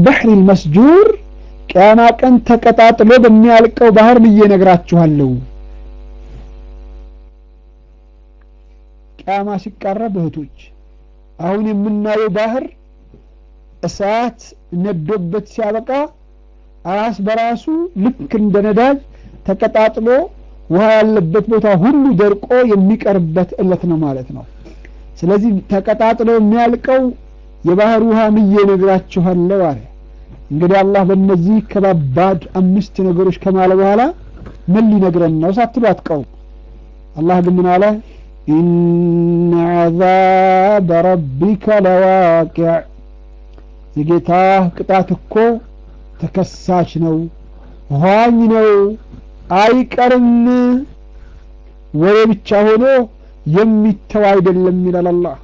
ልበሕር ልመስጁር ቅያማ ቀን ተቀጣጥሎ በሚያልቀው ባህር ብዬ ነግራችኋለሁ። ቅያማ ሲቃረብ እህቶች አሁን የምናየው ባህር እሳት ነዶበት ሲያበቃ ራስ በራሱ ልክ እንደ ነዳጅ ተቀጣጥሎ ውሃ ያለበት ቦታ ሁሉ ደርቆ የሚቀርበት እለት ነው ማለት ነው። ስለዚህ ተቀጣጥሎ የሚያልቀው የባህር ውሃ ምዬ ነግራችኋለሁ አለ። እንግዲህ አላህ በእነዚህ ከባባድ አምስት ነገሮች ከማለ በኋላ ምን ሊነግረን ነው ሳትሉ አትቀውም። አላህ ግን ምን አለ? ኢነ ዐዛበ ረቢከ ለዋቂዕ የጌታህ ቅጣት እኮ ተከሳች ነው፣ ኋኝ ነው፣ አይቀርም። ወሬ ብቻ ሆኖ የሚተው አይደለም ይላል አላህ።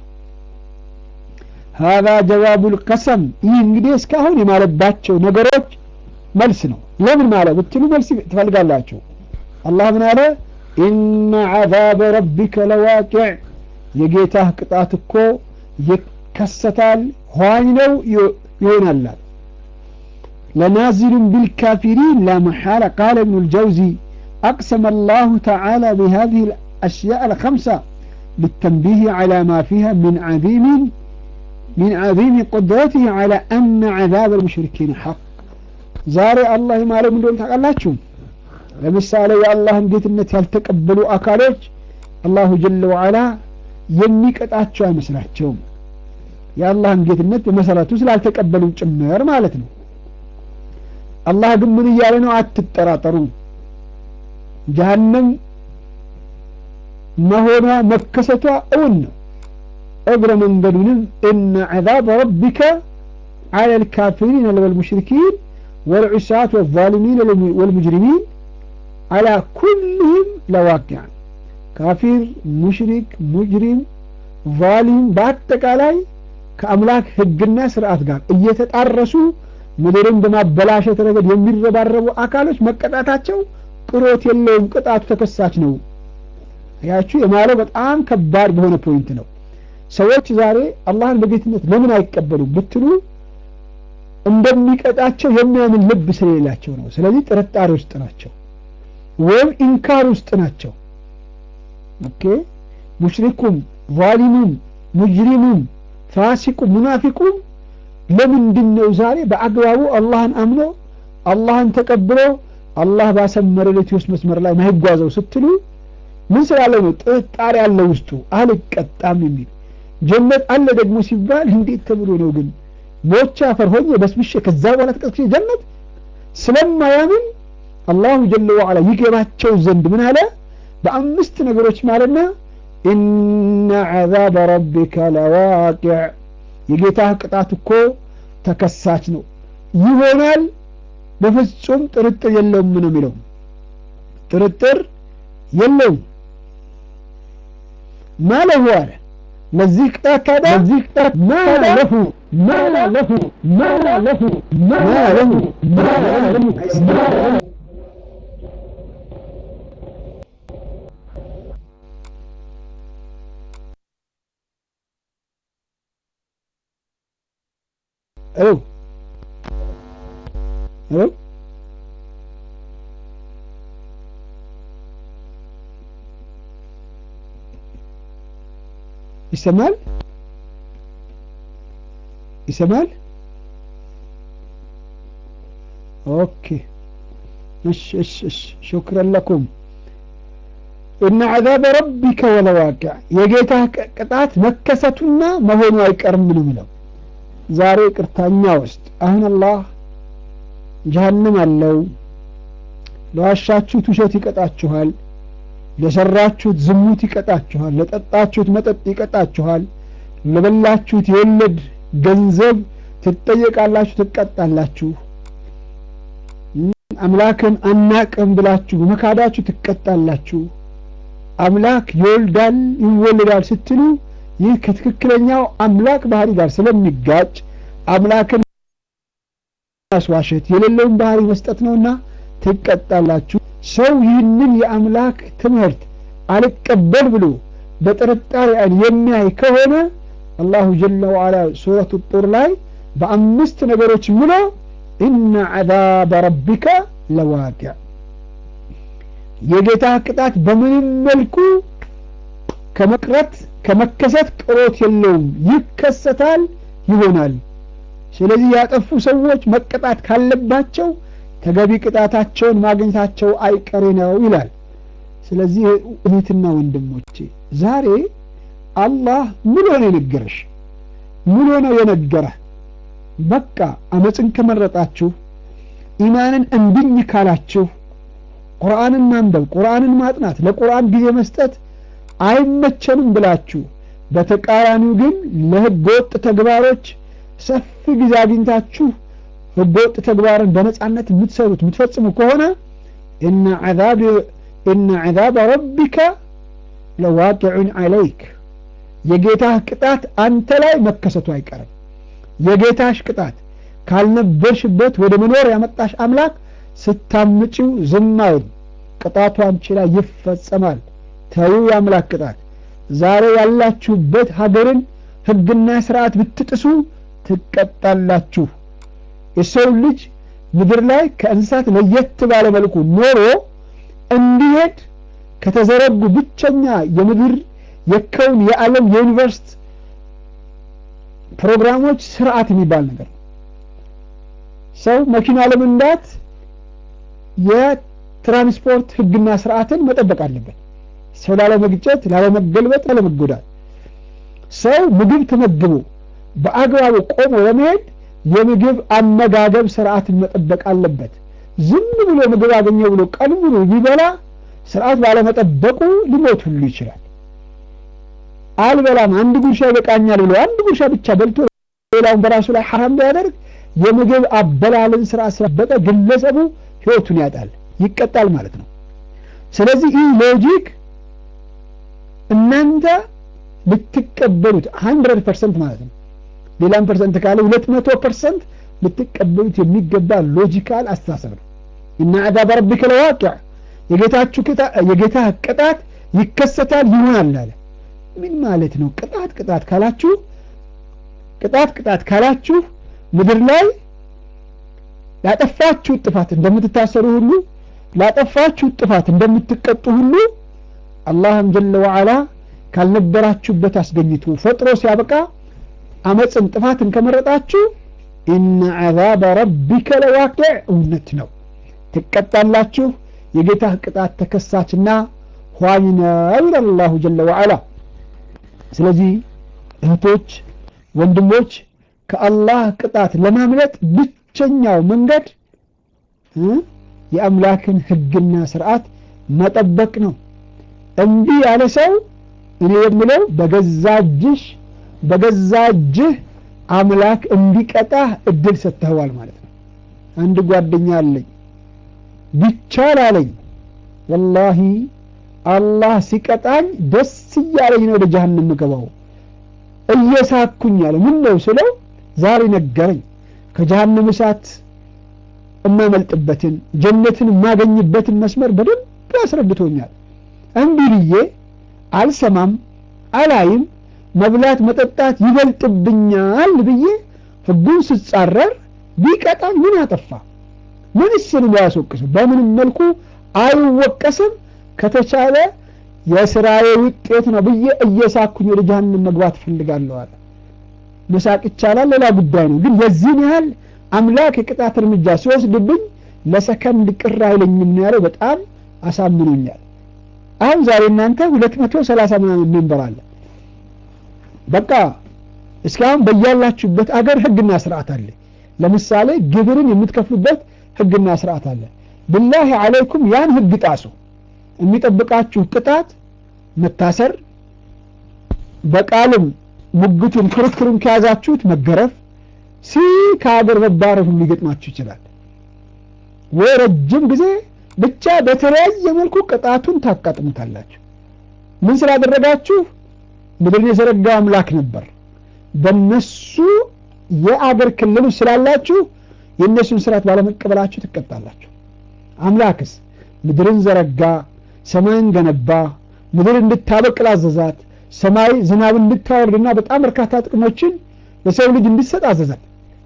ሀዛ ጀዋቡል ቀሰም። ይህ እንግዲህ እስካሁን የማለባቸው ነገሮች መልስ ነው። ለምን ማለ ብትሉ መልስ ትፈልጋላችሁ። አላህ ምን አለ? ኢነ ዐዛበ ረቢከ ለዋቂዕ የጌታህ ቅጣት እኮ ይከሰታል፣ ኋኝ ነው ይሆናላል። ለናዚሉን ቢልካፊሪን ላ መሓላ ቃለ እብኑ ልጀውዚ أقسم الله تعالى بهذه الأشياء الخمسة للتنبيه على ما فيها من عظيم من عظيم قدرته على أن عذاب المشركين حق زاري الله ما له من دون تقلاتهم ለምሳሌ የአላህን ጌትነት ያልተቀበሉ አካሎች አላሁ ጀለ ወዓላ የሚቀጣቸው አይመስላቸውም። የአላህን ጌትነት በመሰረቱ ስላልተቀበሉ ጭምር ማለት ነው። አላህ ግን ምን እያለ ነው? አትጠራጠሩ ጀሀነም መሆኗ መከሰቷ እውን ነው። እግረ መንገዱንም እነ ዐዛበ ረቢከ ዐለ ልካፊሪን ወልሙሽሪኪን ወልዑሳት ወዛሊሚን ወልሙጅሪሚን ዐላ ኩልህም ለዋቂዕ ካፊር፣ ሙሽሪክ፣ ሙጅሪም፣ ዛሊም በአጠቃላይ ከአምላክ ሕግና ስርዓት ጋር እየተጣረሱ ምድርን በማበላሸት ረገድ የሚረባረቡ አካሎች መቀጣታቸው ቅሮት የለውም። ቅጣቱ ተከሳች ነው። ያችሁ የማለው በጣም ከባድ በሆነ ፖይንት ነው። ሰዎች ዛሬ አላህን በጌትነት ለምን አይቀበሉም ብትሉ እንደሚቀጣቸው የሚያምን ልብ ስለሌላቸው ነው። ስለዚህ ጥርጣሬ ውስጥ ናቸው፣ ወይም ኢንካር ውስጥ ናቸው። ኦኬ ሙሽሪኩም፣ ዛሊሙም፣ ሙጅሪሙም፣ ፋሲቁም፣ ሙናፊቁም ለምንድን ነው ዛሬ በአግባቡ አላህን አምኖ አላህን ተቀብሎ አላህ ባሰመረለት የውስጥ መስመር ላይ ማይጓዘው ስትሉ ምን ስላለው ነው? ጥርጣሬ ያለ ውስጡ አልቀጣም የሚል ጀነት አለ ደግሞ ሲባል እንዴት ተብሎ ነው ግን ሞቻ አፈር ሆኜ በስብሼ ከዛ በኋላ ተቀስቅሼ ጀነት ስለማያምን አላሁ ጀለ ወዐላ ይገባቸው ዘንድ ምን አለ? በአምስት ነገሮች ማለትና ኢነ ዐዛበ ረቢከ ለዋቂዕ የጌታህ ቅጣት እኮ ተከሳች ነው ይሆናል በፍጹም ጥርጥር የለውም ነው የሚለው። ጥርጥር የለውም ማለሁ አለ ለዚህ ቅጣት ታዲያ ለዚህ ቅጣት ማለሁ ማለሁ ማለሁ ማለሁ ማለሁ ሄሎ ሄሎ ይሰማል ይሰማል ኦኬ እሺ እሺ እሺ ሹክረን ለኩም እነ ዐዛበ ረቢከ ወለዋቂዕ የጌታ ቅጣት መከሰቱና መሆኑ አይቀርም ነው የሚለው ዛሬ ቅርታኛ ውስጥ አሁን አላህ ጀሀነም አለው ለዋሻችሁት ውሸት ይቀጣችኋል ለሰራችሁት ዝሙት ይቀጣችኋል ለጠጣችሁት መጠጥ ይቀጣችኋል ለበላችሁት የወለድ ገንዘብ ትጠየቃላችሁ ትቀጣላችሁ አምላክን አናቅም ብላችሁ በመካዳችሁ ትቀጣላችሁ አምላክ ይወልዳል ይወለዳል ስትሉ ይህ ከትክክለኛው አምላክ ባህሪ ጋር ስለሚጋጭ አምላክን ማስዋሸት የሌለውን ባህሪ መስጠት ነውና ትቀጣላችሁ ሰው ይህንን የአምላክ ትምህርት አልቀበል ብሎ በጥርጣሬ አይን የሚያይ ከሆነ አላሁ ጀለ ወዓላ ሱረቱ ጡር ላይ በአምስት ነገሮች ምሎ ኢነ ዐዛበ ረቢከ ለዋቂዕ የጌታ ቅጣት በምንም መልኩ ከመቅረት ከመከሰት ቅሮት የለውም፣ ይከሰታል፣ ይሆናል። ስለዚህ ያጠፉ ሰዎች መቀጣት ካለባቸው ተገቢ ቅጣታቸውን ማግኘታቸው አይቀሬ ነው ይላል። ስለዚህ እህትና ወንድሞቼ ዛሬ አላህ ምን ሆነ የነገረሽ? ምን ሆነው የነገረህ? በቃ አመፅን ከመረጣችሁ ኢማንን እንድኝ ካላችሁ ቁርአንን ማንበብ፣ ቁርአንን ማጥናት፣ ለቁርአን ጊዜ መስጠት አይመቸንም ብላችሁ በተቃራኒው ግን ለህገወጥ ተግባሮች ሰፊ ጊዜ አግኝታችሁ ህገወጥ ተግባርን በነጻነት የምትሰሩት የምትፈጽሙ ከሆነ ኢነ ዐዛበ ረቢከ ለዋቂዑን ዐለይክ የጌታህ ቅጣት አንተ ላይ መከሰቱ አይቀርም። የጌታሽ ቅጣት ካልነበርሽበት ወደ መኖር ያመጣሽ አምላክ ስታምጪው ዝም አይል፣ ቅጣቱ አንቺ ላይ ይፈጸማል። ተዩ የአምላክ ቅጣት። ዛሬ ያላችሁበት ሀገርን ህግና ስርዓት ብትጥሱ ትቀጣላችሁ። የሰው ልጅ ምድር ላይ ከእንስሳት ለየት ባለ መልኩ ኖሮ እንዲሄድ ከተዘረጉ ብቸኛ የምድር የከውን የዓለም የዩኒቨርስቲ ፕሮግራሞች ስርዓት የሚባል ነገር ነው። ሰው መኪና ለመንዳት የትራንስፖርት ህግና ስርዓትን መጠበቅ አለበት። ሰው ላለመግጨት፣ ላለመገልበጥ፣ ላለመጎዳት ሰው ምግብ ተመግቦ በአግባቡ ቆሞ ለመሄድ የምግብ አመጋገብ ስርዓትን መጠበቅ አለበት። ዝም ብሎ ምግብ አገኘው ብሎ ቀን ሙሉ ቢበላ ስርዓት ባለመጠበቁ ሊሞት ሁሉ ይችላል። አልበላም አንድ ጉርሻ ይበቃኛል ብሎ አንድ ጉርሻ ብቻ በልቶ ሌላውን በራሱ ላይ ሐራም ቢያደርግ የምግብ አበላልን ስርዓት ስለበጠ ግለሰቡ ህይወቱን ያጣል፣ ይቀጣል ማለት ነው። ስለዚህ ይህ ሎጂክ እናንተ ልትቀበሉት ሀንድረድ ፐርሰንት ማለት ነው ሌላም ፐርሰንት ካለ ሁለት መቶ ፐርሰንት ልትቀበሉት የሚገባ ሎጂካል አስተሳሰብ ነው። እና ዐዛበ ረቢከ ለዋቂዕ የጌታችሁ የጌታ ቅጣት ይከሰታል ይሆናል አለ። ምን ማለት ነው? ቅጣት ቅጣት ካላችሁ ቅጣት ቅጣት ካላችሁ ምድር ላይ ላጠፋችሁ ጥፋት እንደምትታሰሩ ሁሉ ላጠፋችሁ ጥፋት እንደምትቀጡ ሁሉ አላህም ጀለ ወዐላ ካልነበራችሁበት አስገኝቶ ፈጥሮ ሲያበቃ አመፅን ጥፋትን ከመረጣችሁ ኢነ ዐዛበ ረቢከ ለዋቂዕ እውነት ነው፣ ትቀጣላችሁ። የጌታህ ቅጣት ተከሳችና ኋኝ ነው ይላል አላሁ ጀለ ወዐላ። ስለዚህ እህቶች፣ ወንድሞች ከአላህ ቅጣት ለማምለጥ ብቸኛው መንገድ የአምላክን ሕግና ስርዓት መጠበቅ ነው። እምቢ ያለ ሰው እኔ የምለው በገዛ እጅሽ በገዛ እጅህ አምላክ እንዲቀጣህ እድል ሰጥተኸዋል ማለት ነው። አንድ ጓደኛ አለኝ ቢቻል አለኝ ወላሂ አላህ ሲቀጣኝ ደስ እያለኝ ነው ወደ ጀሀነም ምገባው እየሳኩኝ አለ። ምን ነው ስለው ዛሬ ነገረኝ ከጀሀነም እሳት እማመልጥበትን ጀነትን የማገኝበትን መስመር በደንብ አስረድቶኛል። እምቢ ብዬ አልሰማም አላይም መብላት መጠጣት ይበልጥብኛል ብዬ ህጉን ስጻረር ቢቀጣኝ ምን አጠፋ? ምንስ ነው ያስወቅሰው? በምንም መልኩ አይወቀስም። ከተቻለ የስራዬ ውጤት ነው ብዬ እየሳኩኝ ወደ ጀሀነም መግባት ፈልጋለሁ አለ። መሳቅ ይቻላል፣ ሌላ ጉዳይ ነው። ግን የዚህን ያህል አምላክ የቅጣት እርምጃ ሲወስድብኝ ለሰከንድ ቅር አይለኝም ነው ያለው። በጣም አሳምኖኛል። አሁን ዛሬ እናንተ ሁለት መቶ ሰላሳ ምናምን ሜምበር አለ በቃ እስካሁን በያላችሁበት አገር ህግና ስርዓት አለ። ለምሳሌ ግብርን የምትከፍሉበት ህግና ስርዓት አለ። ብላሂ አለይኩም ያን ህግ ጣሱ። የሚጠብቃችሁ ቅጣት መታሰር፣ በቃልም ሙግቱን ክርክሩን ከያዛችሁት መገረፍ፣ ሲ ከሀገር መባረር ሁሉ ሊገጥማችሁ ይችላል። ወይ ረጅም ጊዜ ብቻ በተለያየ መልኩ ቅጣቱን ታቃጥሙታላችሁ። ምን ስላደረጋችሁ ምድርን የዘረጋው አምላክ ነበር። በነሱ የአገር ክልል ስላላችሁ የእነሱን ስርዓት ባለመቀበላችሁ ትቀጣላችሁ። አምላክስ ምድርን ዘረጋ፣ ሰማይን ገነባ፣ ምድር እንድታበቅል አዘዛት። ሰማይ ዝናብ እንድታወርድና በጣም በርካታ ጥቅሞችን ለሰው ልጅ እንዲሰጥ አዘዛት።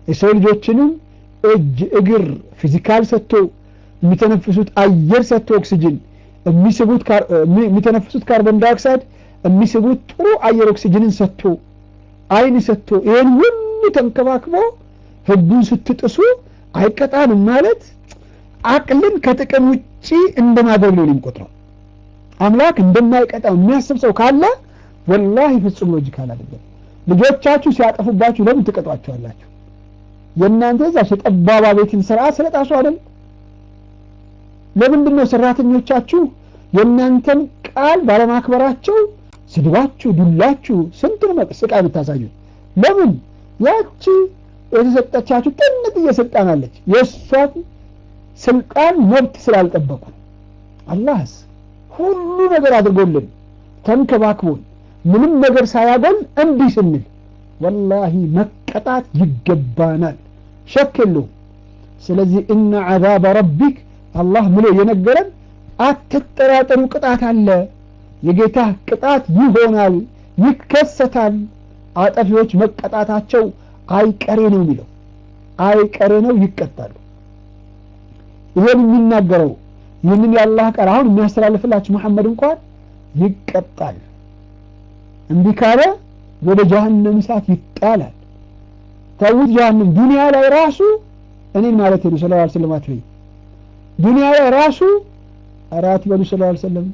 የሰው ልጆችንም እጅ እግር ፊዚካል ሰጥቶ የሚተነፍሱት አየር ሰጥቶ ኦክሲጅን የሚተነፍሱት ካርቦን ዳይኦክሳይድ የሚስቡት ጥሩ አየር ኦክሲጅንን ሰጥቶ አይን ሰጥቶ ይህን ሁሉ ተንከባክቦ ህጉን ስትጥሱ አይቀጣንም ማለት አቅልን ከጥቅም ውጪ እንደማድረግ ነው የሚቆጥረው። አምላክ እንደማይቀጣው የሚያስብ ሰው ካለ ወላሂ ፍጹም ሎጂካል አይደለም። ልጆቻችሁ ሲያጠፉባችሁ ለምን ትቀጧቸዋላችሁ? የእናንተ ዛች የጠባባ ቤትን ስርዓት ስለጣሱ አይደል? ለምንድን ነው ሰራተኞቻችሁ የእናንተን ቃል ባለማክበራቸው ስድባችሁ፣ ዱላችሁ፣ ስንቱን ስቃይ የምታሳዩት? ለምን ያቺ የተሰጠቻችሁ ጥንጥዬ ስልጣን አለች። የእሷን ስልጣን መብት ስላልጠበቁ አላህስ ሁሉ ነገር አድርጎልን ተንከባክቦን ምንም ነገር ሳያጎል እንዲህ ስንል ወላሂ መቀጣት ይገባናል፣ ሸክ የለውም። ስለዚህ እነ ዐዛበ ረቢክ አላህ ምሎ የነገረን አትጠራጠሩ፣ ቅጣት አለ። የጌታ ቅጣት ይሆናል፣ ይከሰታል። አጠፊዎች መቀጣታቸው አይቀሬ ነው የሚለው አይቀሬ ነው፣ ይቀጣሉ። ይሄን የሚናገረው ይህንን የአላህ ቃል አሁን የሚያስተላልፍላችሁ መሐመድ እንኳን ይቀጣል። እምቢ ካለ ወደ ጀሀነም እሳት ይጣላል። ተውት ጀሀነም ዱንያ ላይ ራሱ እኔን ማለት ነው ሰለላሁ ዐለይሂ ወሰለም አትበይ ዱንያ ላይ ራሱ አራት በሉ ሰለላሁ ዐለይሂ ወሰለም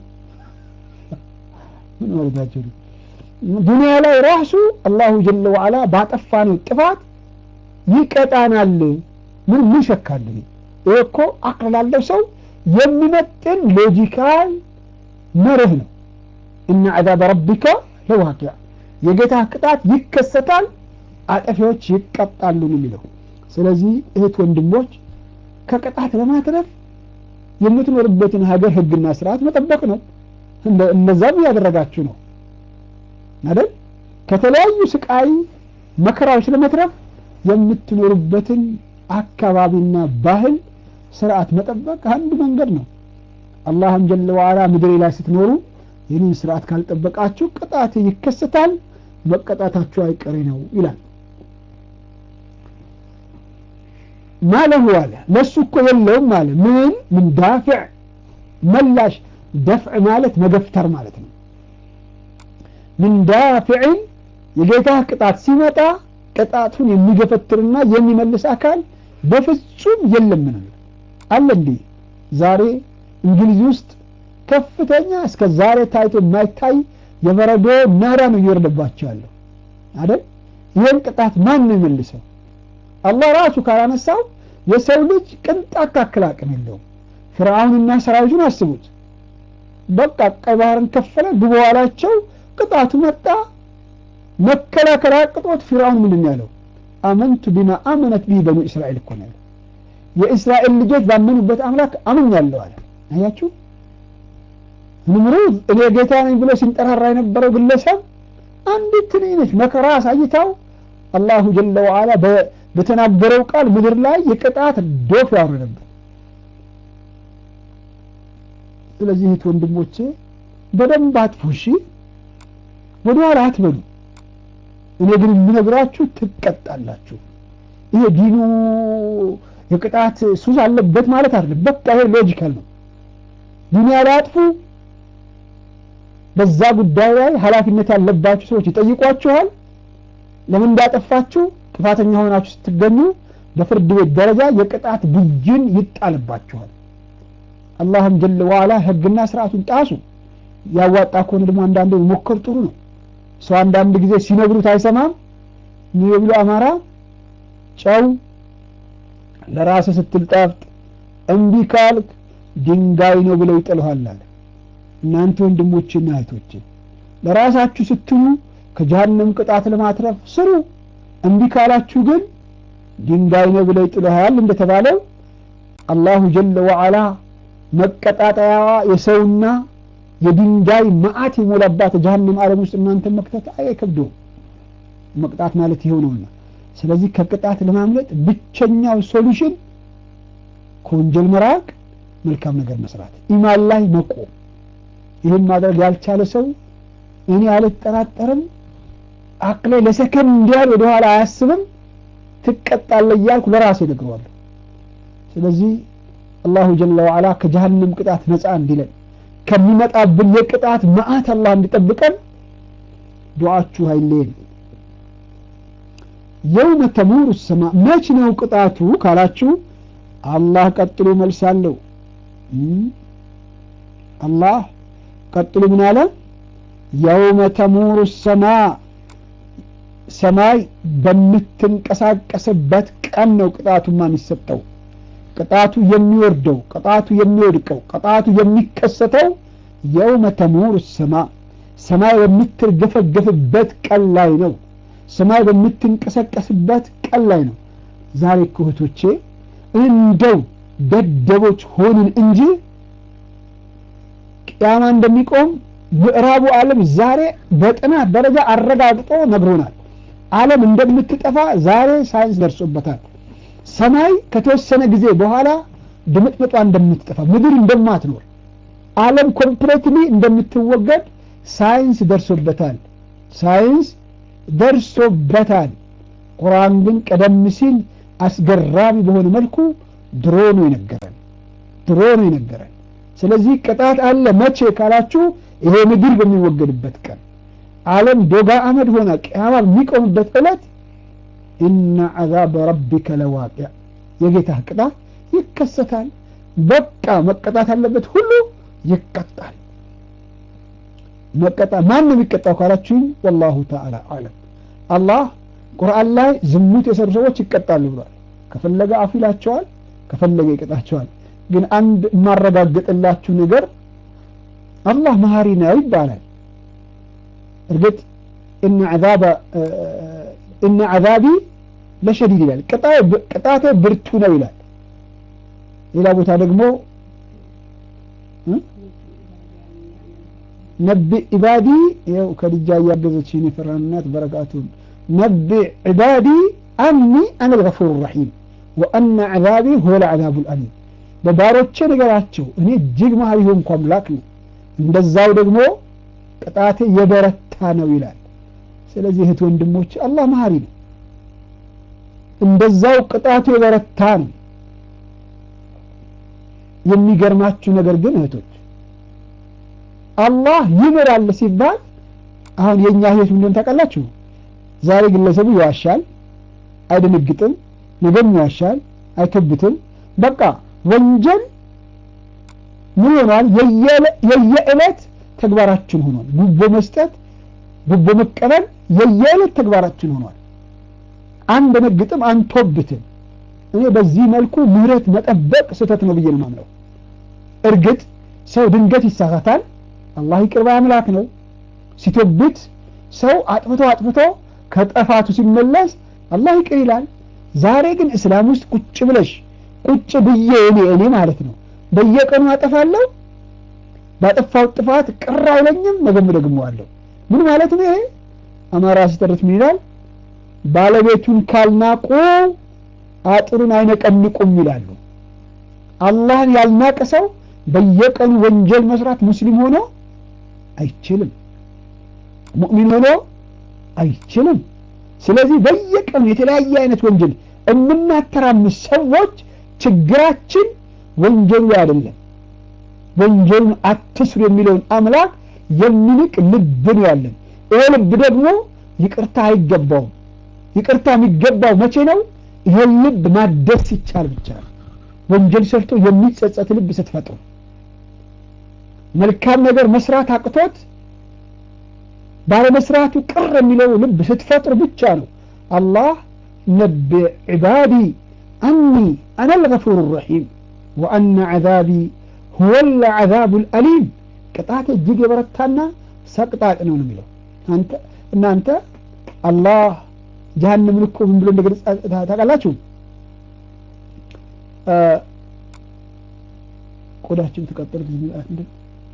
ምን ማለታቸው ነው? ዱንያ ላይ ራሱ አላሁ ጀለ ወዐላ ባጠፋነው ጥፋት ይቀጣናል። ምን ምን ሸካል? ይሄ እኮ አቅል ላለው ሰው የሚመጥን ሎጂካል መርህ ነው። እነ ዐዛበ ረቢከ ለዋቂዕ የጌታ ቅጣት ይከሰታል፣ አጠፊዎች ይቀጣሉ ነው የሚለው። ስለዚህ እህት ወንድሞች ከቅጣት ለማትረፍ የምትኖርበትን ሀገር ህግና ስርዓት መጠበቅ ነው። እንደዛም እያደረጋችሁ ነው አይደል? ከተለያዩ ስቃይ መከራዎች ለመትረፍ የምትኖሩበትን አካባቢና ባህል ስርዓት መጠበቅ አንዱ መንገድ ነው። አላህም ጀለ ወዐላ ምድሬ ላይ ስትኖሩ ይህንን ስርዓት ካልጠበቃችሁ ቅጣት ይከሰታል፣ መቀጣታችሁ አይቀሬ ነው ይላል። ማለሁ አለ ለሱ እኮ የለውም አለ ምን ምን ዳፊዕ መላሽ ደፍዕ ማለት መገፍተር ማለት ነው። ምን ዳፊዕን የጌታ ቅጣት ሲመጣ ቅጣቱን የሚገፈትርና የሚመልስ አካል በፍጹም የለም ነው አለ። እንዲህ ዛሬ እንግሊዝ ውስጥ ከፍተኛ እስከ ዛሬ ታይቶ የማይታይ የበረዶ ናዳ ነው እየወረደባቸው ያለው አይደል? ይህን ቅጣት ማን ነው የመልሰው? አላህ ራሱ ካላነሳው የሰው ልጅ ቅንጣት ታክል አቅም የለውም። ፍርዓውንና ሰራዊቱን አስቡት። በቃ ቀይ ባህርን ከፈለ፣ ግቡ አላቸው። ቅጣቱ መጣ። መከላከል አቅጦት ፊርዓውን ምንድን ያለው? አመንቱ ቢማ አመነት ቢህ በኑ እስራኤል እኮ ነው ያለው። የእስራኤል ልጆች ባመኑበት አምላክ አምኛለሁ አለ። አያችሁ ንምሩዝ እኔ ጌታ ነኝ ብሎ ሲንጠራራ የነበረው ግለሰብ አንዲት ትንሽ መከራ አሳይታው አላሁ ጀለ ወዐላ በተናገረው ቃል ምድር ላይ የቅጣት ዶፍ ያወረደበት። ስለዚህ እህት ወንድሞቼ በደንብ አጥፉ፣ እሺ፣ ወደኋላ አትበሉ። እኔ ግን የምነግራችሁ ትቀጣላችሁ። ይሄ ዲኑ የቅጣት ሱስ አለበት ማለት አይደለም። በቃ ይሄ ሎጂካል ነው። ዱንያ ላይ አጥፉ። በዛ ጉዳይ ላይ ኃላፊነት ያለባችሁ ሰዎች ይጠይቋችኋል። ለምን እንዳጠፋችሁ ጥፋተኛ ሆናችሁ ስትገኙ በፍርድ ቤት ደረጃ የቅጣት ብይን ይጣልባችኋል። አላህም ጀለ ዋላ ህግና ስርዓቱን ጣሱ። ያዋጣ ከሆነ ደግሞ አንዳንዴ መሞከር ጥሩ ነው። ሰው አንዳንድ ጊዜ ሲነግሩት አይሰማም። ምን ብሎ አማራ ጨው ለራስ ስትል ጣፍጥ፣ እምቢ ካልክ ድንጋይ ነው ብለው ይጥልሃል አለ። እናንተ ወንድሞችና እህቶች ለራሳችሁ ስትሉ ከጀሃነም ቅጣት ለማትረፍ ስሩ። እምቢ ካላችሁ ግን ድንጋይ ነው ብለው ይጥልሃል እንደተባለው አላሁ ጀለ ወዐላ መቀጣጠያዋ የሰውና የድንጋይ መዓት የሞላባት ጀሃነም ዓለም ውስጥ እናንተን መክተት አይከብደውም። መቅጣት ማለት ይኸው ነውና፣ ስለዚህ ከቅጣት ለማምለጥ ብቸኛው ሶሉሽን ከወንጀል መራቅ፣ መልካም ነገር መስራት፣ ኢማን ላይ መቆም። ይህን ማድረግ ያልቻለ ሰው እኔ አልጠራጠርም፣ አቅሌ ለሰከንድ እንዲያል ወደኋላ አያስብም። ትቀጣለህ እያልኩ ለራሴ እነግረዋለሁ። ስለዚህ አላሁ ጀለ ወዓላ ከጀሀነም ቅጣት ነፃ እንዲለን ከሚመጣብን የቅጣት መዓት አላህ እንዲጠብቀን ዱዓችሁ አይለየን። የውመ ተሙሩ ሰማ መች ነው ቅጣቱ ካላችሁ አላህ ቀጥሎ መልሳለሁ። አላህ ቀጥሎ ምን አለ? የውመ ተሙሩ ሰማ ሰማይ በምትንቀሳቀስበት ቀን ነው ቅጣቱማ የሚሰጠው። ቅጣቱ የሚወርደው፣ ቅጣቱ የሚወድቀው፣ ቅጣቱ የሚከሰተው የውመ ተሙሩ ሰማ ሰማይ በምትርገፈገፍበት ቀን ላይ ነው። ሰማይ በምትንቀሳቀስበት ቀን ላይ ነው። ዛሬ እኮ እህቶቼ እንደው ደደቦች ሆንን እንጂ ቅያማ እንደሚቆም ምዕራቡ ዓለም ዛሬ በጥናት ደረጃ አረጋግጦ ነግሮናል። ዓለም እንደምትጠፋ ዛሬ ሳይንስ ደርሶበታል። ሰማይ ከተወሰነ ጊዜ በኋላ ድምጥምጧ እንደምትጠፋ፣ ምድር እንደማትኖር፣ ዓለም ኮምፕሌትሊ እንደምትወገድ ሳይንስ ደርሶበታል። ሳይንስ ደርሶበታል። ቁርአን ግን ቀደም ሲል አስገራሚ በሆነ መልኩ ድሮ ነው የነገረን፣ ድሮ ነው የነገረን። ስለዚህ ቅጣት አለ። መቼ ካላችሁ ይሄ ምድር በሚወገድበት ቀን ዓለም ዶጋ አመድ ሆና ቅያማ በሚቆምበት ዕለት ኢነ ዐዛበ ረቢከ ለዋቂዕ የጌታህ ቅጣት ይከሰታል። በቃ መቀጣት አለበት ሁሉ ይቀጣል። መቀጣ ማን ነው የሚቀጣው ካላችሁኝ፣ ወላሁ ተዓላ አለም። አላህ ቁርአን ላይ ዝሙት የሰሩ ሰዎች ይቀጣሉ ብሏል። ከፈለገ አፉ ይላቸዋል፣ ከፈለገ ይቀጣቸዋል። ግን አንድ የማረጋግጥላችሁ ነገር አላህ መሀሪ ነው ይባላል። እርግጥ እነ ዐዛቢ ለሸዲድ ይላል፣ ቅጣቴ ብርቱ ነው ይላል። ሌላ ቦታ ደግሞ ነቢዕ ዒባዲ ይኸው ከልጃ እያገዘችኝ የፈራናት በረካቱን ነቢዕ ዒባዲ አኒ አነ ልገፉር ረሒም ወአነ ዐዛቢ ሁወ ልዐዛቡ ልአሊም በባሮቼ ነገራቸው እኔ እጅግ መሀሪ ሆንኩ አምላክ ነው፣ እንደዛው ደግሞ ቅጣቴ የበረታ ነው ይላል። ስለዚህ እህት ወንድሞች አላህ መሀሪ ነው፣ እንደዛው ቅጣቱ የበረታ ነው። የሚገርማችሁ ነገር ግን እህቶች አላህ ይምራል ሲባል አሁን የእኛ ህይወት ምንድን ታውቃላችሁ? ዛሬ ግለሰቡ ይዋሻል፣ አይደነግጥም፣ ነገም ይዋሻል፣ አይከብትም። በቃ ወንጀል ምን ሆኗል? የየዕለት ተግባራችን ሆኗል። ጉቦ መስጠት፣ ጉቦ መቀበል የየዕለት ተግባራችን ሆኗል። አንደነግጥም፣ አንቶብትም። እኔ በዚህ መልኩ ምህረት መጠበቅ ስህተት ነው ብዬ ነው የማምነው። እርግጥ ሰው ድንገት ይሳሳታል። አላህ ይቅር ባይ አምላክ ነው። ሲቶብት ሰው አጥፍቶ አጥፍቶ ከጠፋቱ ሲመለስ አላህ ይቅር ይላል። ዛሬ ግን እስላም ውስጥ ቁጭ ብለሽ ቁጭ ብዬ እኔ እኔ ማለት ነው በየቀኑ አጠፋለሁ። ባጠፋው ጥፋት ቅር አይለኝም፣ ነገም ደግመዋለሁ። ምን ማለት ነው ይሄ? አማራ ሲተርት ምን ይላል? ባለቤቱን ካልናቁ አጥሩን አይነቀንቁም ይላሉ። አላህን ያልናቀ ሰው በየቀኑ ወንጀል መስራት ሙስሊም ሆኖ አይችልም፣ ሙእሚን ሆኖ አይችልም። ስለዚህ በየቀኑ የተለያየ አይነት ወንጀል የምናተራምስ ሰዎች ችግራችን ወንጀሉ አይደለም። ወንጀሉን አትስሩ የሚለውን አምላክ የሚንቅ ልብ ነው ያለን። ይሄ ልብ ደግሞ ይቅርታ አይገባውም። ይቅርታ የሚገባው መቼ ነው? ይሄን ልብ ማደስ ሲቻል ብቻ ነው። ወንጀል ሰርቶ የሚጸጸት ልብ ስትፈጥሩ፣ መልካም ነገር መስራት አቅቶት ባለመስራቱ ቅር የሚለው ልብ ስትፈጥሩ ብቻ ነው አላህ ነቢዕ ዒባዲ አኒ አነ ልገፉር ረሒም ወአነ ዐዛቢ ሁወ ልዐዛቡ ልአሊም ቅጣት እጅግ የበረታና ሰቅጣጥ ነው ነው የሚለው እናንተ አላህ ጀሃነምን እኮ ምን ብሎ እንደገለጸ ታውቃላችሁ? ቆዳችን ተቀጠለ ጊዜ ምጣት እንደ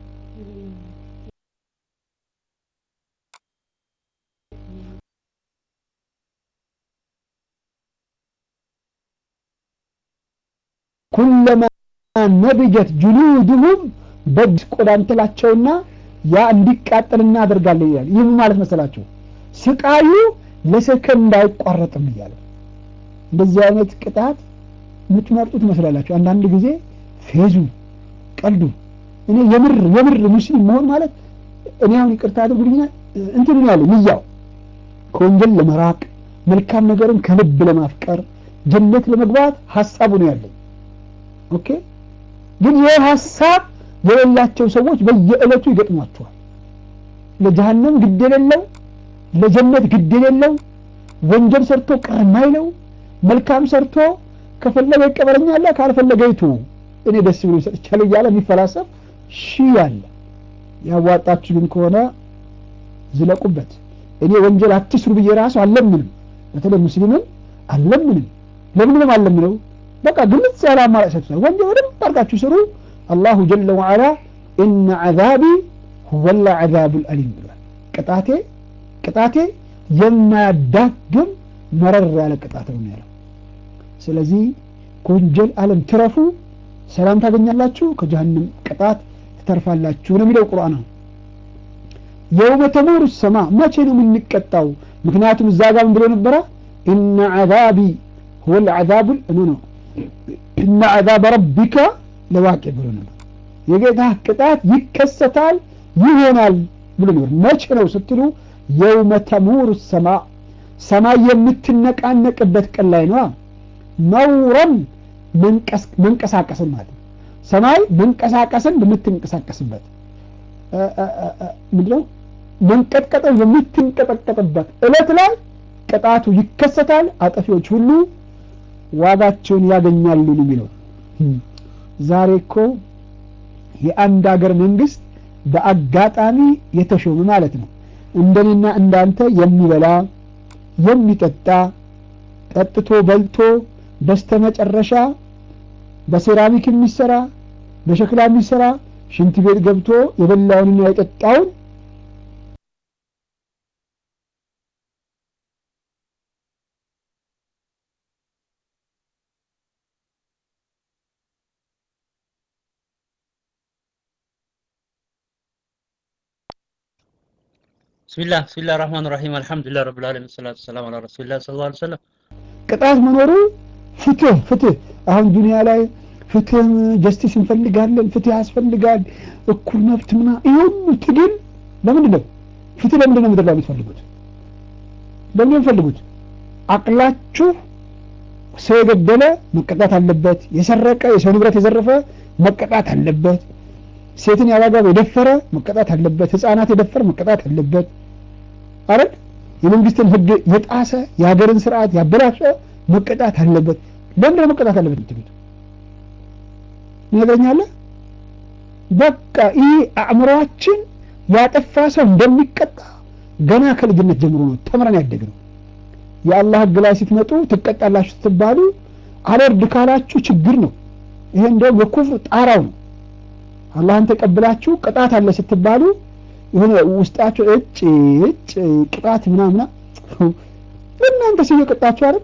ኩለማ ነብጀት ጁሉድሁም በድ ቆዳ እንትላቸውና ያ እንዲቃጠል እናደርጋለን ይላል። ይህም ማለት መሰላችሁ ስቃዩ ለሰከንድ አይቋረጥም እያለ እንደዚህ አይነት ቅጣት የምትመርጡ ትመስላላችሁ። አንዳንድ ጊዜ ፌዙ፣ ቀልዱ እኔ የምር የምር ሙስሊም መሆን ማለት እኔ አሁን ይቅርታ አድርጉልኛ እንትን ነው ያለ ንያው ከወንጀል ለመራቅ መልካም ነገርን ከልብ ለማፍቀር ጀነት ለመግባት ሀሳቡ ነው ያለኝ። ኦኬ ግን ይህ ሀሳብ የሌላቸው ሰዎች በየዕለቱ ይገጥሟቸዋል። ለጀሃነም ግድ የሌለው ለጀነት ግድ የሌለው ወንጀል ሰርቶ ቅር የማይለው መልካም ሰርቶ ከፈለገ ይቀበለኛል ካልፈለገ ይቱ እኔ ደስ ብሎ ሰጥቻለሁ እያለ የሚፈላሰብ ሺህ አለ። ያዋጣችሁ ግን ከሆነ ዝለቁበት። እኔ ወንጀል አትስሩ ብዬ ራሱ አለምንም፣ በተለይ ሙስሊምን አለምንም። ለምንም አለምነው በቃ ግልጽ ያለ አማራጭ ሰጥቷል። ወንጀል በደንብ አድርጋችሁ ስሩ። አላሁ ጀለ ወዐላ ኢነ ዐዛቢ ሁወል ዐዛቡል አሊም ብሏል። ቅጣቴ ቅጣቴ የማያዳግም መረር ያለ ቅጣት ነው ያለው። ስለዚህ ከወንጀል ዓለም ትረፉ፣ ሰላም ታገኛላችሁ፣ ከጀሃነም ቅጣት ትተርፋላችሁ ነው የሚለው ቁርአን። የውመ ተሙሩ ሰማ መቼ ነው የምንቀጣው? ምክንያቱም እዛ ጋር ምን ብሎ ነበረ? ኢነ ዐዛቢ ሁወል ዐዛቡል ኖ ነው ኢነ ዐዛበ ረቢከ ለዋቂ ብሎ ነበር። የጌታ ቅጣት ይከሰታል ይሆናል ብሎ ነበር። መቼ ነው ስትሉ የውመ ተሙሩ ሰማ ሰማይ የምትነቃነቅበት ቀን ላይ ነዋ። መውረን መንቀሳቀስን ማለት ነው። ሰማይ መንቀሳቀስን በምትንቀሳቀስበት ምንድነው መንቀጥቀጥን በምትንቀጠቀጥበት እለት ላይ ቅጣቱ ይከሰታል። አጠፊዎች ሁሉ ዋጋቸውን ያገኛሉ ነው የሚለው። ዛሬ እኮ የአንድ ሀገር መንግስት በአጋጣሚ የተሾመ ማለት ነው እንደኔና እንዳንተ የሚበላ የሚጠጣ ጠጥቶ በልቶ በስተመጨረሻ በሴራሚክ የሚሰራ በሸክላ የሚሰራ ሽንት ቤት ገብቶ የበላውንና የጠጣውን ብስሚላህ ብስሚላህ ራህማን ራሂም አልሐምዱሊላህ ረብል ዓለሚን ሰላቱ ሰላም አላ ረሱሊላህ ሰለላሁ ዐለይሂ ወሰለም። ቅጣት መኖሩ ፍትህ ፍትህ አሁን ዱንያ ላይ ፍትህ ጀስቲስ እንፈልጋለን፣ ፍትህ ያስፈልጋል፣ እኩል መብት ምና ይህ ሁሉ ትግል ለምንድን ነው? ፍትህ ለምንድን ነው ምድር ላይ የምትፈልጉት? ለምንድን ነው የምትፈልጉት? አቅላችሁ ሰው የገደለ መቀጣት አለበት፣ የሰረቀ የሰው ንብረት የዘረፈ መቀጣት አለበት፣ ሴትን ያላግባብ የደፈረ መቀጣት አለበት፣ ህፃናት የደፈረ መቀጣት አለበት። አረግ የመንግስትን ህግ የጣሰ የሀገርን ስርዓት ያበላሸ መቀጣት አለበት። ለምንድን ነው መቀጣት አለበት የምትሉት? ይነግረኛለህ። በቃ ይህ አእምሯችን ያጠፋ ሰው እንደሚቀጣ ገና ከልጅነት ጀምሮ ነው ተምረን ያደግነው። የአላህ ህግ ላይ ስትመጡ ትቀጣላችሁ ስትባሉ አልወርድ ካላችሁ ችግር ነው። ይሄ እንደውም የኩፍር ጣራው ነው። አላህን ተቀብላችሁ ቅጣት አለ ስትባሉ የሆነ ውስጣቸው እጭ እጭ ቅጣት ምናምና እናንተ ሰው የቀጣችሁ አይደል?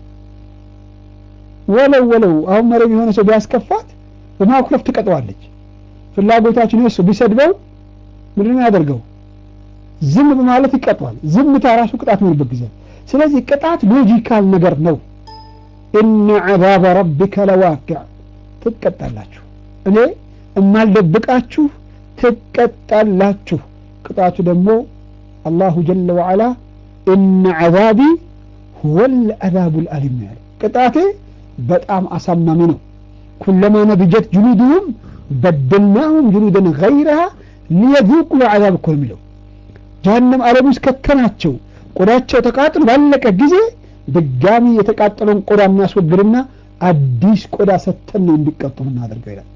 ወለው ወለው አሁን መረብ የሆነ ሰው ቢያስከፋት በማኩረፍ ትቀጠዋለች። ፍላጎታችን እሱ ቢሰድበው ምንድን ነው ያደርገው? ዝም በማለት ይቀጠዋል። ዝምታ ራሱ ቅጣት የሚሆንበት ጊዜ። ስለዚህ ቅጣት ሎጂካል ነገር ነው። ኢነ ዐዛበ ረቢከ ለዋቂዕ ትቀጣላችሁ። እኔ እማልደብቃችሁ ትቀጣላችሁ። ቅጣቱ ደግሞ አላሁ ጀለ ወዐላ ኢነ ዐዛቢ ሁወል ዐዛቡል አሊም ያለ ቅጣቴ በጣም አሳማሚ ነው። ኩለማ ነድጀት ጁሉድሁም በደልናሁም ጁሉደን ገይረሃ ሊየዙቁ ልዐዛብ እኮ ነው የሚለው። ጀሀነም ዓለም ውስጥ ከተናቸው ቆዳቸው ተቃጥሎ ባለቀ ጊዜ ድጋሚ የተቃጠለውን ቆዳ እናስወግድና አዲስ ቆዳ ሰተን ነው እንዲቀጡ እናደርገው ይላል።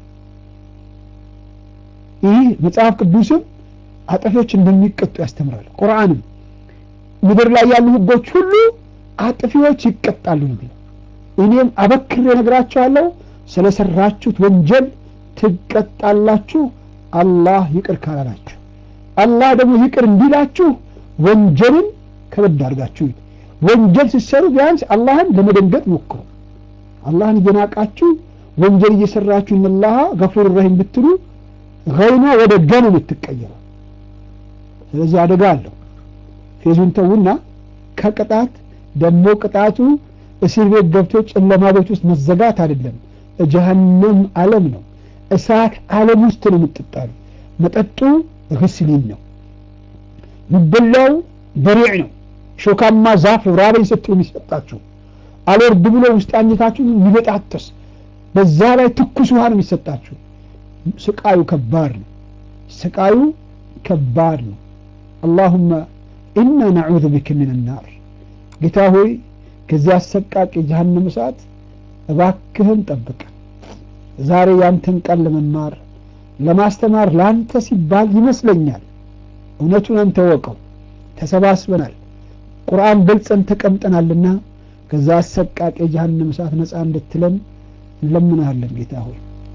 ይህ መጽሐፍ ቅዱስም አጥፊዎች እንደሚቀጡ ያስተምራል። ቁርአንም ምድር ላይ ያሉ ህጎች ሁሉ አጥፊዎች ይቀጣሉ ነው የሚለው። እኔም አበክሬ እነግራችኋለሁ ስለሰራችሁት ወንጀል ትቀጣላችሁ፣ አላህ ይቅር ካላላችሁ። አላህ ደግሞ ይቅር እንዲላችሁ ወንጀልን ከበድ አድርጋችሁ ወንጀል ስትሰሩ ቢያንስ አላህን ለመደንገጥ ሞክሩ። አላህን እየናቃችሁ ወንጀል እየሰራችሁ እነላሃ ገፉር ረሂም ብትሉ ገይኗ ወደ ገኑ የምትቀየረው። ስለዚህ አደጋ አለው። ፌዙን ተውና ከቅጣት ደግሞ ቅጣቱ እስር ቤት ገብቶ ጨለማ ቤት ውስጥ መዘጋት አይደለም ጀሀነም ዓለም ነው እሳት ዓለም ውስጥ ነው የምትጣሉ መጠጡ ግስሊን ነው የሚበላው በሪዕ ነው ሾካማ ዛፍ ራበኝ ስትሉ የሚሰጣችሁ አልወርድ ብሎ ውስጥ አንጀታችሁ የሚበጣጠስ በዛ ላይ ትኩስ ውሃ ነው የሚሰጣችሁ ስቃዩ ከባድ ነው ስቃዩ ከባድ ነው አላሁመ ኢና ነዑዙ ቢከ ምን ናር ጌታ ሆይ ከዚህ አሰቃቂ ጀሀነም እሳት እባክህን ጠብቀን ዛሬ ያንተን ቃል ለመማር ለማስተማር ለአንተ ሲባል ይመስለኛል እውነቱን አንተ ወቀው ተሰባስበናል ቁርአን ገልጸን ተቀምጠናልና ከዛ አሰቃቂ የጀሃነም እሳት ነፃ እንድትለን እንለምናሃለን ጌታ ሆይ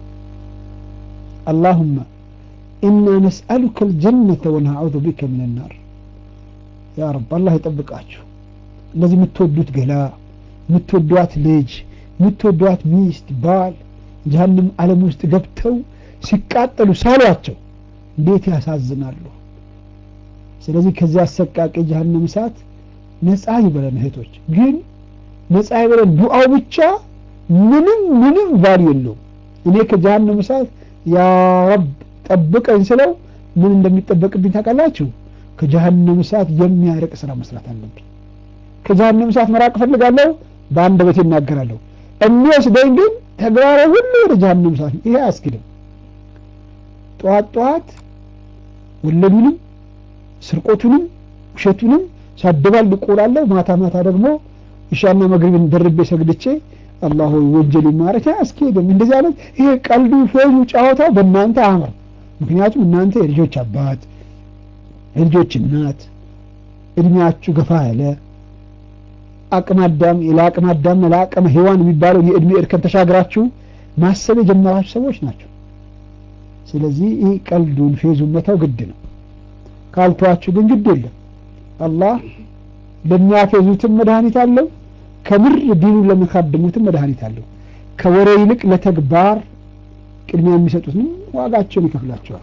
አላሁመ ኢና ነስአሉከ ልጀነተ ወነአዑዙ ቢከ ምን ናር ያ ረብ አላህ ይጠብቃችሁ እንደዚህ የምትወዱት ገላ የምትወዷት ልጅ የምትወዷት ሚስት ባል ጀሀነም ዓለም ውስጥ ገብተው ሲቃጠሉ ሳሏቸው እንዴት ያሳዝናሉ ስለዚህ ከዚህ አሰቃቂ ጀሀነም እሳት ነፃ ይበለን እህቶች ግን ነፃ ይበለን ዱዓው ብቻ ምንም ምንም ቫሉ የለውም እኔ ከጀሀነም እሳት ያ ረብ ጠብቀኝ ስለው ምን እንደሚጠበቅብኝ ታውቃላችሁ ከጀሀነም እሳት የሚያርቅ ስራ መስራት አለብኝ ከጀሀነም እሳት መራቅ እፈልጋለሁ በአንደበቴ እናገራለሁ የሚወስደኝ ግን ተግባራዊ ሁሉ ወደ ጀሀነም እሳት ነው ይሄ አያስኬድም ጠዋት ጠዋት ወለዱንም ስርቆቱንም ውሸቱንም ሳደባል ልቆላለሁ ማታ ማታ ደግሞ ኢሻና መግሪብን ደርቤ ሰግድቼ አላህ ሆይ ወንጀል ማረክ አያስኬድም እንደዚህ አይነት ይሄ ቀልዱ ፌዙ ጨዋታው በእናንተ አምር ምክንያቱም እናንተ የልጆች አባት የልጆች እናት እድሜያችሁ ገፋ ያለ አቅመ አዳም ለአቅመ አዳም ለአቅመ ሔዋን የሚባለው የእድሜ እርከን ተሻግራችሁ ማሰብ የጀመራችሁ ሰዎች ናቸው ስለዚህ ይህ ቀልዱን ፌዙን መተው ግድ ነው ካልተዋችሁ ግን ግድ የለም አላህ ለሚያፌዙትም መድኃኒት አለው ከምር ዲኑን ለሚካድሙትም መድኃኒት አለው ከወሬ ይልቅ ለተግባር ቅድሚያ የሚሰጡትንም ዋጋቸውን ይከፍላቸዋል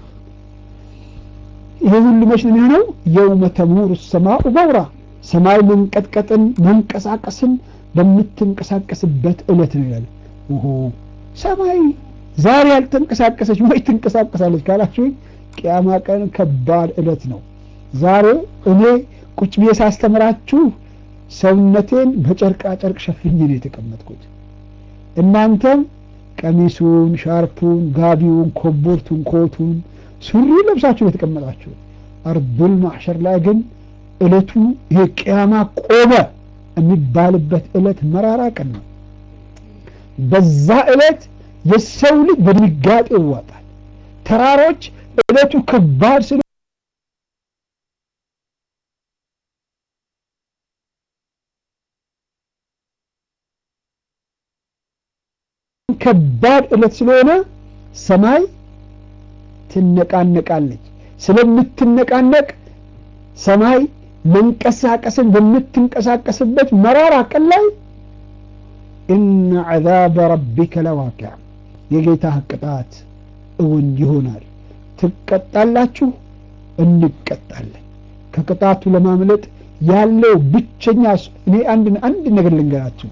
ይሄ ሁሉ መች ነው የሚሆነው የውመ ተሙሩ ሰማኡ መውራ ሰማይ መንቀጥቀጥን መንቀሳቀስን በምትንቀሳቀስበት እለት ነው ይላል ሰማይ ዛሬ ያልተንቀሳቀሰች ወይ ትንቀሳቀሳለች ካላችሁ ቅያማ ቀን ከባድ እለት ነው ዛሬ እኔ ቁጭ ብዬ ሳስተምራችሁ ሰውነቴን በጨርቃ ጨርቅ ሸፍኜ ነው የተቀመጥኩት እናንተም ቀሚሱን ሻርፑን ጋቢውን ኮቦርቱን ኮቱን ሱሪ ለብሳችሁ የተቀመጣችሁ አርዱል ማሕሸር ላይ ግን እለቱ ይሄ ቅያማ ቆመ የሚባልበት እለት መራራ ቀን ነው በዛ እለት የሰው ልጅ በድንጋጤ ይዋጣል ተራሮች እለቱ ከባድ ስለ ከባድ እለት ስለሆነ ሰማይ ትነቃነቃለች ስለምትነቃነቅ ሰማይ መንቀሳቀስን በምትንቀሳቀስበት መራራ ቀን ላይ ኢነ ዐዛበ ረቢከ ለዋቂዕ የጌታህ ቅጣት እውን ይሆናል ትቀጣላችሁ እንቀጣለን ከቅጣቱ ለማምለጥ ያለው ብቸኛ እኔ አንድ አንድ ነገር ልንገራችሁ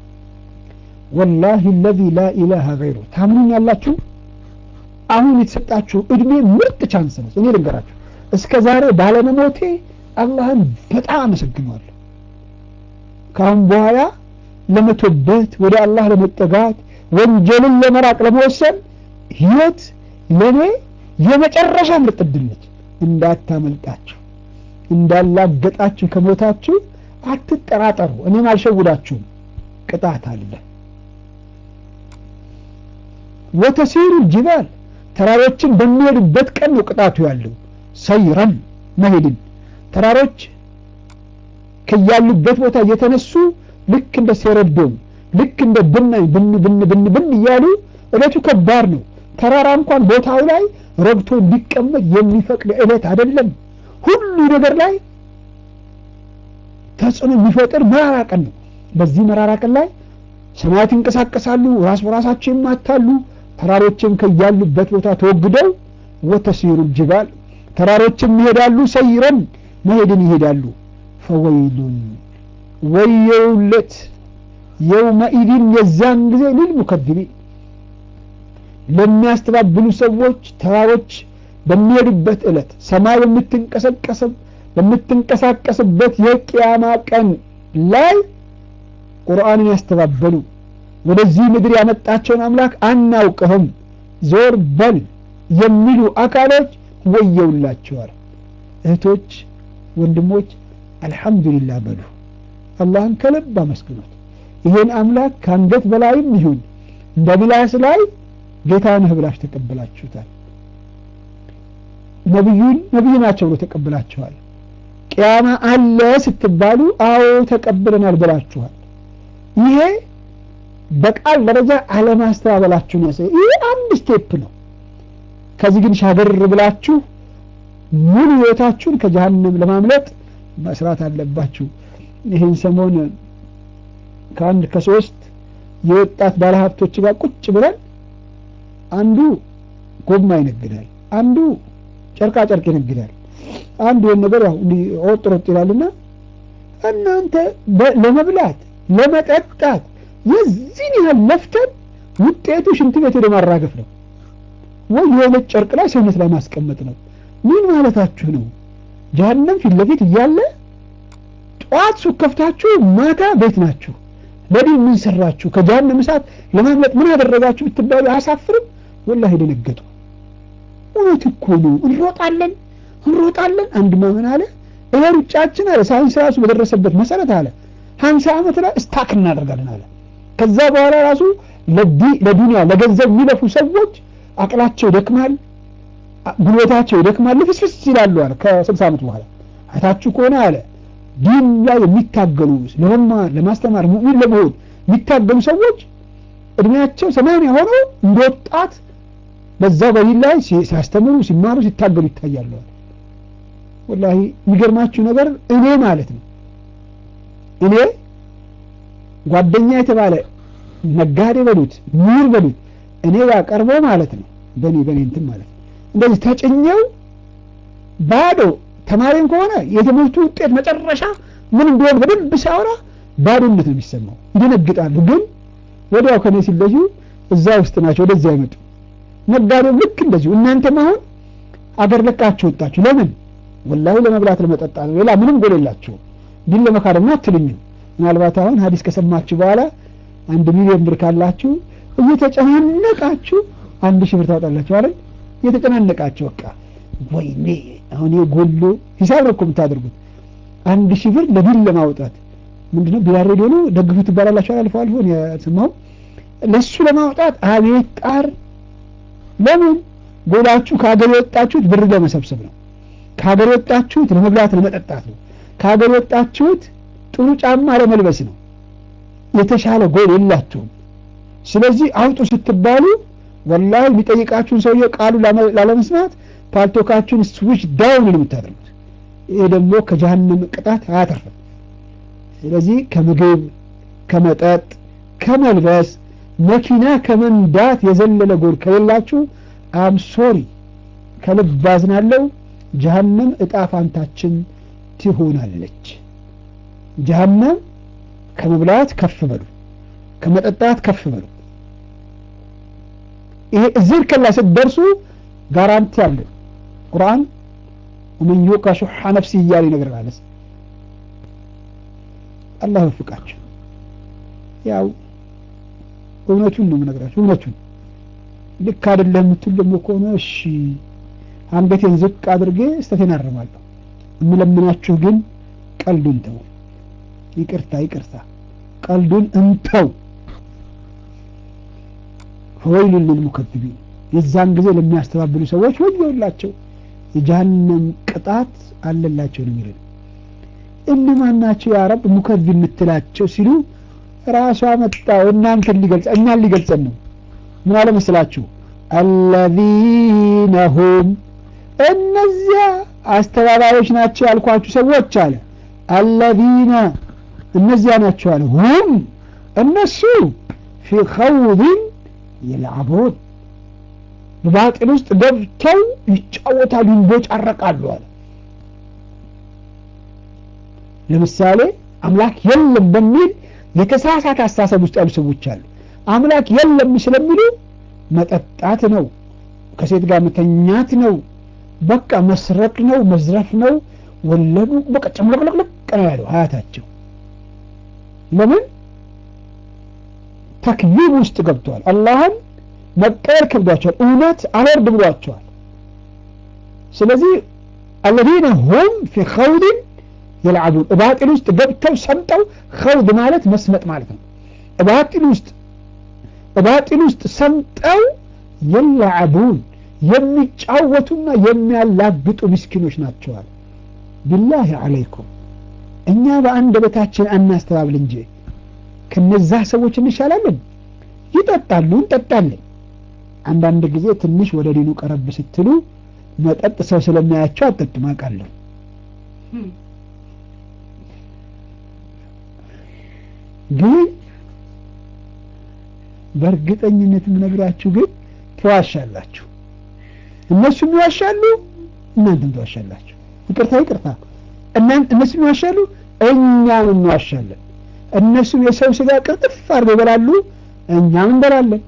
ወላሂ ለዚ ላ ኢላሃ ገይሩ ታምኑኝ ያላችሁ አሁን የተሰጣችሁ እድሜ ምርጥ ቻንስ ነው እኔ ልንገራችሁ እስከ ዛሬ ባለመሞቴ አላህን በጣም አመሰግነዋለሁ ከአሁን በኋላ ለመቶበት ወደ አላህ ለመጠጋት ወንጀልን ለመራቅ ለመወሰን ህይወት ለእኔ የመጨረሻ ምርጥ ዕድል ነች እንዳታመልጣችሁ እንዳላገጣችሁ ከሞታችሁ አትጠራጠሩ እኔም አልሸውዳችሁም ቅጣት አለ ወተሲሩ ጅባል ተራሮችን በሚሄዱበት ቀን ነው ቅጣቱ ያለው ሰይረን መሄድን ተራሮች ከያሉበት ቦታ እየተነሱ ልክ እንደ ሴረዶም ልክ እንደ ብናኝ ብን ብን ብን ብን እያሉ እለቱ ከባድ ነው ተራራ እንኳን ቦታው ላይ ረግቶ እንዲቀመጥ የሚፈቅድ እለት አይደለም ሁሉ ነገር ላይ ተጽዕኖ የሚፈጥር መራራ ቀን ነው በዚህ መራራ ቀን ላይ ሰማያት ይንቀሳቀሳሉ ራስ በራሳቸው ይማታሉ ተራሮችም ከያሉበት ቦታ ተወግደው ወተሲሩ ጅባል ተራሮችም ይሄዳሉ ሰይረን መሄድን ይሄዳሉ ፈወይሉን ወየውለት የውመኢድን የዛን ጊዜ ሊልሙከዚቢን ለሚያስተባብሉ ሰዎች ተራሮች በሚሄዱበት ዕለት ሰማይ በምትንቀሰቀስብ በምትንቀሳቀስበት የቅያማ ቀን ላይ ቁርአንን ያስተባበሉ ወደዚህ ምድር ያመጣቸውን አምላክ አናውቅህም ዞር በል የሚሉ አካሎች ወየውላቸዋል። እህቶች፣ ወንድሞች አልሐምዱሊላህ በሉ። አላህን ከልብ አመስግኖት። ይሄን አምላክ ከአንገት በላይም ይሁን እንደ ምላስ ላይ ጌታ ነህ ብላችሁ ተቀብላችሁታል። ነቢዩን ነቢይ ናቸው ብሎ ተቀብላችኋል። ቅያማ አለ ስትባሉ አዎ ተቀብለናል ብላችኋል። ይሄ በቃል ደረጃ አለማስተባበላችሁን ያሳይ። ይሄ አንድ ስቴፕ ነው። ከዚህ ግን ሻገር ብላችሁ ሙሉ ህይወታችሁን ከጀሃነም ለማምለጥ መስራት አለባችሁ። ይህን ሰሞን ከአንድ ከሶስት የወጣት ባለሀብቶች ጋር ቁጭ ብለን አንዱ ጎማ ይነግዳል፣ አንዱ ጨርቃ ጨርቅ ይነግዳል፣ አንዱ ይህን ነገር ያው ወጥ ሮጥ ይላልና እናንተ ለመብላት ለመጠጣት የዚህን ያህል ለፍተን ውጤቱ ሽንት ቤት ወደ ማራገፍ ነው ወይ የሆነ ጨርቅ ላይ ሰውነት ላይ ማስቀመጥ ነው። ምን ማለታችሁ ነው? ጀሀነም ፊት ለፊት እያለ ጠዋት ሱቅ ከፍታችሁ ማታ ቤት ናችሁ። ለዲን ምን ሰራችሁ? ከጀሀነም እሳት ለማምለጥ ምን አደረጋችሁ ብትባሉ አያሳፍርም? ወላሂ ደነገጡ። እውነት እኮ ነው። እንሮጣለን እንሮጣለን። አንድ ማመን አለ ይሄ ሩጫችን አለ ሳይንስ ራሱ በደረሰበት መሰረት አለ ሀምሳ ዓመት ላይ ስታክ እናደርጋለን አለ። ከዛ በኋላ ራሱ ለዱንያ ለገንዘብ የሚለፉ ሰዎች አቅላቸው ይደክማል፣ ጉልበታቸው ይደክማል፣ ልፍስፍስ ይላሉ አለ። ከስልሳ ዓመት በኋላ አይታችሁ ከሆነ አለ ዲን ላይ የሚታገሉ ለመማር ለማስተማር ሙእሚን ለመሆን የሚታገሉ ሰዎች እድሜያቸው ሰማንያ ሆነው እንደ ወጣት በዛ በዲን ላይ ሲያስተምሩ ሲማሩ ሲታገሉ ይታያሉ። ወላሂ የሚገርማችሁ ነገር እኔ ማለት ነው እኔ ጓደኛ የተባለ ነጋዴ በሉት ምሁር በሉት እኔ ጋር ቀርቦ ማለት ነው በእኔ በእኔ እንትን ማለት ነው እንደዚህ ተጭኘው ባዶ ተማሪም ከሆነ የትምህርቱ ውጤት መጨረሻ ምን እንደሆነ በደንብ ሲያወራ ባዶነት ነው የሚሰማው። ይደነግጣሉ። ግን ወዲያው ከኔ ሲለዩ እዛ ውስጥ ናቸው፣ ወደዚያ አይመጡ። ነጋዴው ልክ እንደዚሁ እናንተም አሁን አገር ለቃችሁ ወጣችሁ። ለምን? ወላሂ ለመብላት ለመጠጣት ነው። ሌላ ምንም ጎል የላችሁም። ዲን ለመካደም አትሉኝም። ምናልባት አሁን ሀዲስ ከሰማችሁ በኋላ አንድ ሚሊዮን ብር ካላችሁ እየተጨናነቃችሁ አንድ ሺህ ብር ታወጣላችሁ አይደል? እየተጨናነቃችሁ በቃ ወይኔ አሁን የጎሎ ሂሳብ ነው እኮ የምታደርጉት። አንድ ሺህ ብር ለዲን ለማውጣት ምንድነው ቢራ ሬዲዮ ነው ደግፉ ትባላላችሁ አልፎ አልፎ የሰማው ለሱ ለማውጣት አቤት ጣር። ለምን ጎላችሁ ከሀገር የወጣችሁት ብር ለመሰብሰብ ነው። ከሀገር የወጣችሁት ለመብላት ለመጠጣት ነው። ከሀገር የወጣችሁት ጥሩ ጫማ ለመልበስ ነው። የተሻለ ጎል የላችሁም። ስለዚህ አውጡ ስትባሉ ወላሂ የሚጠይቃችሁን ሰውዬ ቃሉ ላለመስማት ፓልቶካችሁን ስዊች ዳውን ነው የምታደርጉት። ይሄ ደግሞ ከጀሀነም ቅጣት አያተርፍም። ስለዚህ ከምግብ፣ ከመጠጥ፣ ከመልበስ፣ መኪና ከመንዳት የዘለለ ጎል ከሌላችሁ አም ሶሪ ከልብ አዝናለሁ። ጀሀነም እጣ ፋንታችን ትሆናለች። ጀሀነም ከመብላት ከፍ በሉ፣ ከመጠጣት ከፍ በሉ። ይሄ እዚህ ከላ ስትደርሱ ጋራንቲ አለ። ቁርአን ወመን ዩቃ ሹሐ ነፍሲ እያለ ይነግረናል። አላህ ይወፍቃችሁ። ያው እውነቱን ነው የምነግራችሁ፣ እውነቱን ልክ አይደለም የምትሉ ደግሞ ከሆነ እሺ አንገቴን ዝቅ አድርጌ ስተቴን አርማለሁ። የምለምናችሁ ግን ቀልዱን ተው። ይቅርታ ይቅርታ፣ ቀልዱን እንተው። ፈወይሉን ልልሙከዚቢን የዛን ጊዜ ለሚያስተባብሉ ሰዎች ወዮላቸው፣ የጀሀነም ቅጣት አለላቸው ነው የሚለው። እነማን ናቸው ያ ረብ ሙከዚብ የምትላቸው ሲሉ ራሷ መጣው እናንተን ሊገልጸ እኛን ሊገልጸን ነው። ምን አለ መስላችሁ? አለዚነ ሁም እነዚያ አስተባባሪዎች ናቸው ያልኳችሁ ሰዎች አለ። አለዚነ እነዚያ ናቸው አለ። ሁም እነሱ ፊ ኸውድን የልዓቡን በባጢል ውስጥ ገብተው ይጫወታሉ፣ ይንቦጫረቃሉ አለ። ለምሳሌ አምላክ የለም በሚል የተሳሳተ አስተሳሰብ ውስጥ ያሉ ሰዎች አሉ። አምላክ የለም ስለሚሉ መጠጣት ነው፣ ከሴት ጋር መተኛት ነው፣ በቃ መስረቅ ነው፣ መዝረፍ ነው፣ ወለዱ በቃ ጨምለቅለቅለቅ ነው ያለው ሀያታቸው። ለምን ተክዚብ ውስጥ ገብተዋል። አላህን መቀበል ከብዷቸዋል። እውነት አልወርድ ብሏቸዋል። ስለዚህ አለዚነ ሁም ፊ ኸውድን የልዓቡን እባጢል ውስጥ ገብተው ሰምጠው ኸውድ ማለት መስመጥ ማለት ነው። እባጢል ውስጥ እባጢል ውስጥ ሰምጠው የልዓቡን የሚጫወቱና የሚያላግጡ ምስኪኖች ናቸዋል። ቢላሂ አለይኩም እኛ በአንደበታችን አናስተባብል እንጂ ከነዛ ሰዎች እንሻላለን። ይጠጣሉ፣ እንጠጣለን። አንዳንድ ጊዜ ትንሽ ወደ ዲኑ ቀረብ ስትሉ መጠጥ ሰው ስለሚያያቸው አጠጡም አውቃለሁ። ግን በእርግጠኝነት የምነግራችሁ ግን ትዋሻላችሁ። እነሱም ይዋሻሉ፣ እናንተም ትዋሻላችሁ። ይቅርታ ይቅርታ፣ እነሱም ይዋሻሉ፣ እኛም እንዋሻለን። እነሱም የሰው ስጋ ቅርጥፍ አድርገው ይበላሉ፣ እኛም እንበላለን።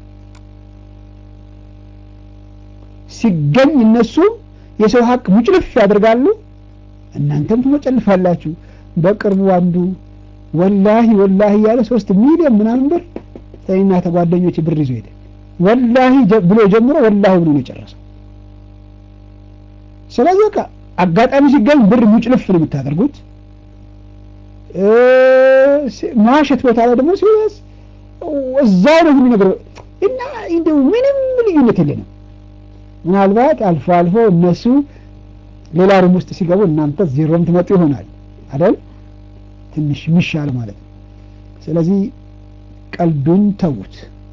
ሲገኝ እነሱም የሰው ሀቅ ሙጭልፍ ያደርጋሉ፣ እናንተም ትሞጨልፋላችሁ። በቅርቡ አንዱ ወላሂ ወላሂ ያለ ሶስት ሚሊዮን ምናምን ብር ተይና ተጓደኞች ብር ይዞ ሄደ። ወላሂ ብሎ ጀምሮ ወላሂ ብሎ ነው የጨረሰው። ስለዚህ በቃ አጋጣሚ ሲገኝ ብር ሙጭልፍ ነው የምታደርጉት። መዋሸት ቦታ ላይ ደግሞ ሲወስ እዛው ነው የሚነግረው እና እንደው ምንም ልዩነት የለንም። ምናልባት አልፎ አልፎ እነሱ ሌላ ሩም ውስጥ ሲገቡ እናንተ ዜሮም ትመጡ ይሆናል አይደል? ትንሽ የሚሻል ማለት ነው። ስለዚህ ቀልዱን ተዉት።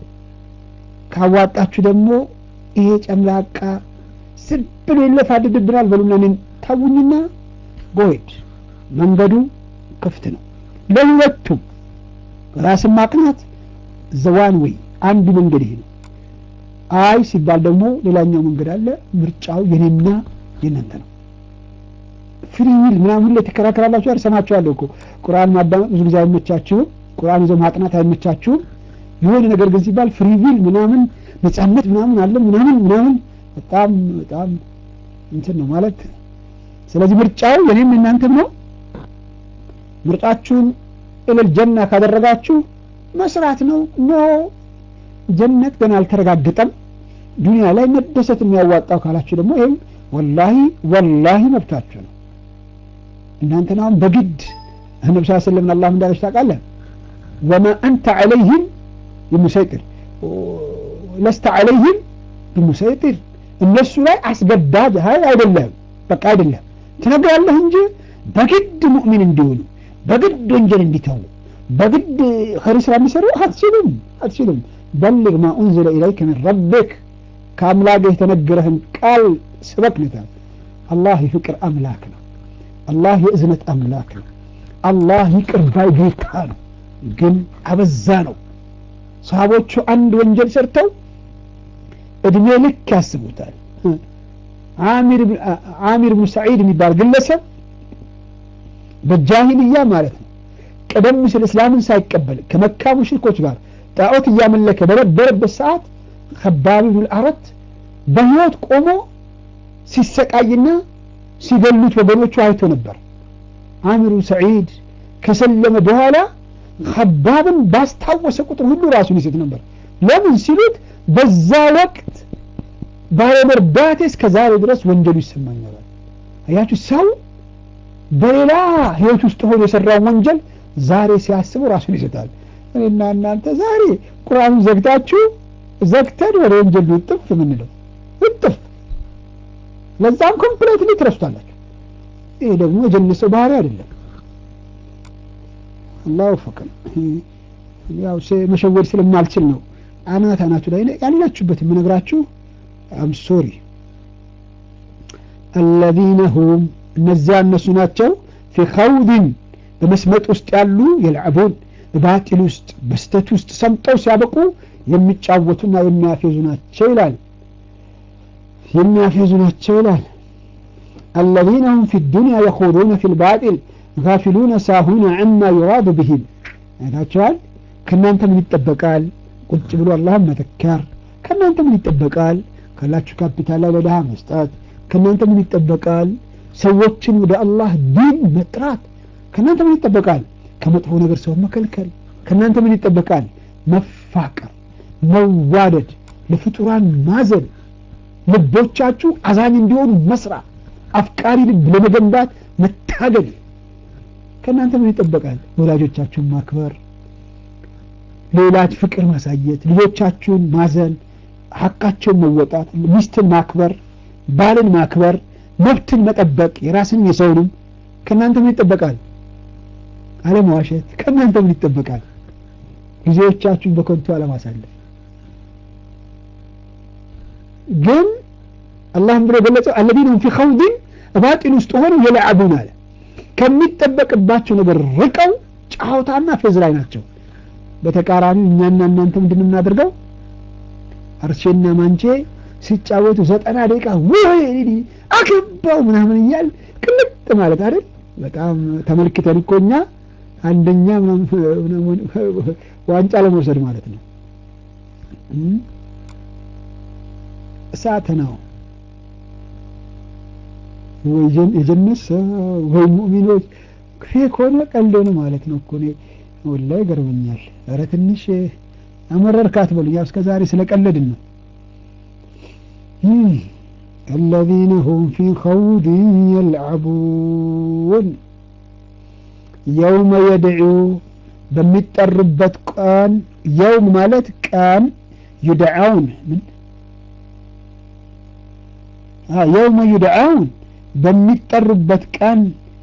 ካዋጣችሁ ደግሞ ይሄ ጨምላቃ ዝም ብሎ ይለፋድድብናል በሉና እኔን ተውኝና ጎሄድ መንገዱ ክፍት ነው ለሁለቱም። ራስን ማቅናት ዘዋን ወይ አንዱ መንገድ ይሄ ነው። አይ ሲባል ደግሞ ሌላኛው መንገድ አለ። ምርጫው የኔና የእናንተ ነው። ፍሪ ዊል ምናምን ላይ ተከራከራላችሁ። አልሰማችኋለሁ እኮ ቁርአን ማዳመጥ ብዙ ጊዜ አይመቻችሁም። ቁርአን ይዞ ማጥናት አይመቻችሁም። የሆነ ነገር ግን ሲባል ፍሪ ዊል ምናምን ነጻነት ምናምን አለ ምናምን ምናምን በጣም በጣም እንትን ነው ማለት። ስለዚህ ምርጫው የኔም የእናንተም ነው። ምርጫችሁን እልል ጀና ካደረጋችሁ መስራት ነው። ኖ ጀነት ገና አልተረጋገጠም። ዱንያ ላይ መደሰት የሚያዋጣው ካላችሁ ደግሞ ይህም ወላሂ ወላሂ መብታችሁ ነው። እናንተን አሁን በግድ ነቢ ስ ስለም አላህ እንዳለች ታውቃለህ። ወማ አንተ ዐለይህም ብሙሰይጢር ለስተ ዐለይህም ብሙሰይጢር እነሱ ላይ አስገዳጅ ሀይ አይደለም። በቃ አይደለም ትነግራለህ እንጂ በግድ ሙእሚን እንዲሆኑ በግድ ወንጀል እንዲተዉ በግድ ኸይር ስራ እንዲሰሩ አትችሉም አትችሉም። በልግ ማ ኡንዝለ ኢለይከ ሚን ረቢክ ከአምላክህ የተነገረህን ቃል ስበክ ነታል። አላህ የፍቅር አምላክ ነው። አላህ የእዝነት አምላክ ነው። አላህ ይቅር ባይ ጌታ ነው። ግን አበዛ ነው። ሰሃቦቹ አንድ ወንጀል ሰርተው እድሜ ልክ ያስቡታል። አሚር ብኑ ሰዒድ የሚባል ግለሰብ በጃሂልያ ማለት ነው ቀደም ሲል እስላምን ሳይቀበል ከመካ ሙሽሪኮች ጋር ጣዖት እያመለከ በነበረበት ሰዓት ከባቢ ብን አረት በህይወት ቆሞ ሲሰቃይና ሲገሉት ወገኖቹ አይቶ ነበር። አሚሩ ሰዒድ ከሰለመ በኋላ ከባብን ባስታወሰ ቁጥር ሁሉ ራሱን ይስት ነበር። ለምን ሲሉት በዛ ወቅት ባለመርዳቴ እስከ ዛሬ ድረስ ወንጀሉ ይሰማኛል። አያችሁ ሰው በሌላ ህይወት ውስጥ ሆኖ የሰራውን ወንጀል ዛሬ ሲያስቡ ራሱን ይስታል። እኔና እናንተ ዛሬ ቁርአኑን ዘግታችሁ ዘግተን ወደ ወንጀል ውጥፍ የምንለው ውጥፍ፣ ለዛም ኮምፕሌትሊ ትረስቷላችሁ። ይሄ ደግሞ የጀነት ሰው ባህሪ አይደለም። አላሁ ፈቅም ያው መሸወድ ስለማልችል ነው አናት አናቱ ላይ ያላችሁበት የምነግራችሁ። አም ሶሪ አለዚነ ሁም እነዚያ እነሱ ናቸው ፊ ኸውድን በመስመጥ ውስጥ ያሉ የልዕቡን በባጢል ውስጥ በስተት ውስጥ ሰምጠው ሲያበቁ የሚጫወቱና የሚያፌዙ ናቸው ይላል። የሚያፌዙ ናቸው ይላል። አለዚነ ሁም ፊ ዱንያ የኹዱነ ፊ ልባጢል ጋፊሉነ ሳሁነ ዐማ ዩራዱ ብሂም አይታችኋል ከእናንተ ምን ይጠበቃል ቁጭ ብሎ አላህን መዘከር ከእናንተ ምን ይጠበቃል ካላችሁ ካፒታል ላይ ለድሃ መስጠት ከእናንተ ምን ይጠበቃል ሰዎችን ወደ አላህ ዲን መጥራት ከእናንተ ምን ይጠበቃል ከመጥፎ ነገር ሰው መከልከል ከእናንተ ምን ይጠበቃል መፋቀር መዋደድ ለፍጡራን ማዘን ልቦቻችሁ አዛኝ እንዲሆኑ መስራት አፍቃሪ ልብ ለመገንባት መታገል ከእናንተ ምን ይጠበቃል ወላጆቻችሁን ማክበር ሌላት ፍቅር ማሳየት ልጆቻችሁን ማዘን ሀቃቸውን መወጣት ሚስትን ማክበር ባልን ማክበር መብትን መጠበቅ የራስን የሰውንም ከእናንተ ምን ይጠበቃል አለመዋሸት ከእናንተ ምን ይጠበቃል ጊዜዎቻችሁን በከንቱ አለማሳለፍ ግን አላህም ብሎ ገለጸው አለዚነም ፊ ኸውድን ባጢን ውስጥ ሆነው የለዓቡን አለ ከሚጠበቅባቸው ነገር ርቀው ጫዋታና ፌዝ ላይ ናቸው በተቃራኒ እኛና እናንተ ምንድን የምናደርገው አርሼና ማንቼ ሲጫወቱ ዘጠና ደቂቃ ወይ አገባው ምናምን እያል ቅልጥ ማለት አይደል በጣም ተመልክተን እኮ እኛ አንደኛ ዋንጫ ለመውሰድ ማለት ነው እሳት ነው ወይ የጀነት ሰው ወይ ሙእሚኖች ፌክ ሆነ ቀልድ ሆነ ማለት ነው እኮ እኔ ወላሂ ገርመኛል ኧረ ትንሽ አመረርካት በሉኝ ያው እስከ ዛሬ ስለቀለድን ነው الذين هم في خوض يلعبون يوم يدعو በሚጠሩበት ቀን የውም ማለት ቀን ዩድዓውን የውመ ዩድዓውን በሚጠሩበት ቀን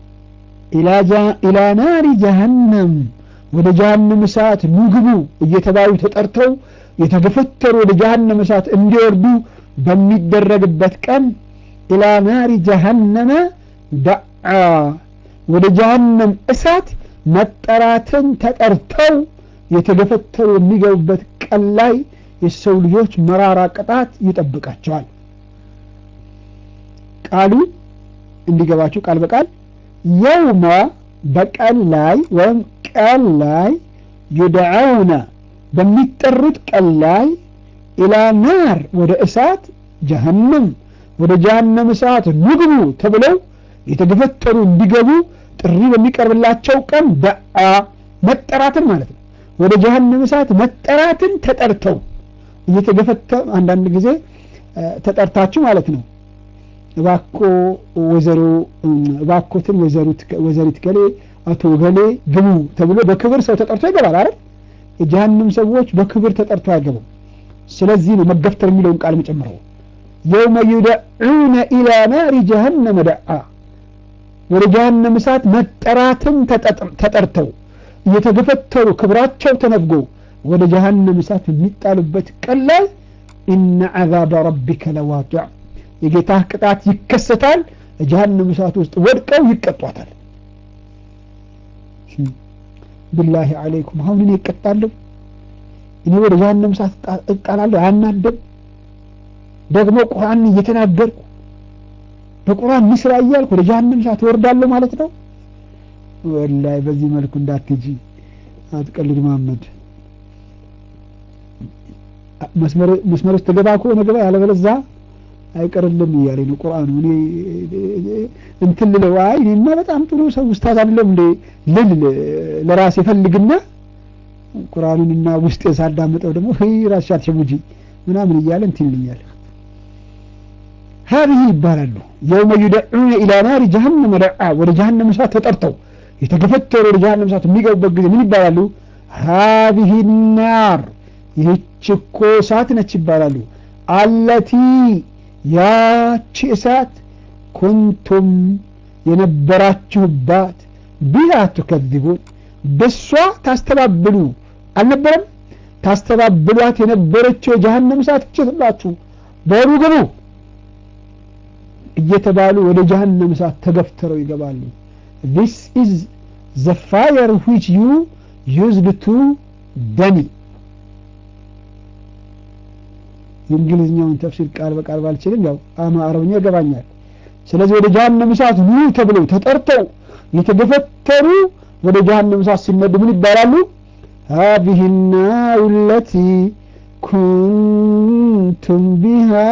ኢላ ናሪ ጀሀነም ወደ ጀሀነም እሳት ኑግቡ እየተባሉ ተጠርተው የተገፈተሩ ወደ ጀሀነም እሳት እንዲወርዱ በሚደረግበት ቀን ኢላ ናሪ ጀሀነመ ደዓ ወደ ጀሀነም እሳት መጠራትን ተጠርተው የተገፈተሩ የሚገቡበት ቀን ላይ የሰው ልጆች መራራ ቅጣት ይጠብቃቸዋል ቃሉ እንዲገባችሁ ቃል በቃል የውመ በቀን ላይ ወይም ቀን ላይ ዩድዓውነ በሚጠሩት ቀን ላይ ኢላ ናር ወደ እሳት ጀሀነም ወደ ጀሀነም እሳት ንግቡ ተብለው የተገፈተሩ እንዲገቡ ጥሪ በሚቀርብላቸው ቀን ደአ መጠራትን ማለት ነው ወደ ጀሀነም እሳት መጠራትን ተጠርተው እየተገፈተ አንዳንድ ጊዜ ተጠርታችሁ ማለት ነው እባኮ ወይዘሮ እባኮትን ወይዘሪት ገሌ አቶ ገሌ ግቡ ተብሎ በክብር ሰው ተጠርቶ ይገባል አይደል የጀሀነም ሰዎች በክብር ተጠርቶ አይገቡም ስለዚህ ነው መገፍተር የሚለውን ቃል መጨምረው የውመ ዩደዑነ ኢላ ናሪ ጀሀነመ ደዓ ወደ ጀሀነም እሳት መጠራትን ተጠርተው እየተገፈተሩ ክብራቸው ተነፍጎ ወደ ጀሀነም እሳት የሚጣሉበት ቀን ላይ ኢነ ዐዛበ ረቢከ ለዋቂዕ የጌታህ ቅጣት ይከሰታል ጀሀነም እሳት ውስጥ ወድቀው ይቀጧታል ብላሂ አለይኩም አሁን እኔ እቀጣለሁ እኔ ወደ ጀሀነም እሳት እጣላለሁ አያናደም ደግሞ ቁርአን እየተናገርኩ በቁርአን ምስራ እያልኩ ወደ ጀሀነም እሳት ወርዳለሁ ማለት ነው ወላሂ በዚህ መልኩ እንዳትጂ አትቀልድ መሀመድ መስመር ውስጥ ተገባ ከሆነ ግባ ያለበለዛ አይቀርልም እያለኝ ነው ቁርአኑ እኔ እንትን ልለው አይ እኔማ በጣም ጥሩ ሰው ውስታዝ አይደለም እንዴ ልል ለራሴ ፈልግና ቁርአኑንና ውስጤ ሳዳምጠው ደግሞ ራስሽ አትሸውጂ ምናምን እያለ እንትን ይልኛል هذه ይባላሉ የውመ ዩደዑነ ኢላ ናሪ ጀሀነመ ደዓ ወደ ጀሀነም እሳት ተጠርተው የተገፈተሩ ወደ ጀሀነም እሳት የሚገቡበት ጊዜ ምን ይባላሉ هذه النار ይህች እኮ እሳት ነች ይባላሉ አለቲ ያቺ እሳት ኩንቱም የነበራችሁባት ቢሃ ትከذቡን በሷ ታስተባብሉ አልነበረም ታስተባብሏት የነበረችው የጀሀነም እሳት እችትላችሁ በሩ ግቡ እየተባሉ ወደ ጀሀነም እሳት ተገፍተረው ይገባሉ this is the fire which you used to ደኒ የእንግሊዝኛውን ተፍሲር ቃል በቃል ባልችልም ያው አማ አረብኛ ይገባኛል ስለዚህ ወደ ጀሀነም እሳት ኑ ተብለው ተጠርተው የተገፈተሩ ወደ ጀሀነም እሳት ሲነዱ ምን ይባላሉ هذه النار التي كنتم بها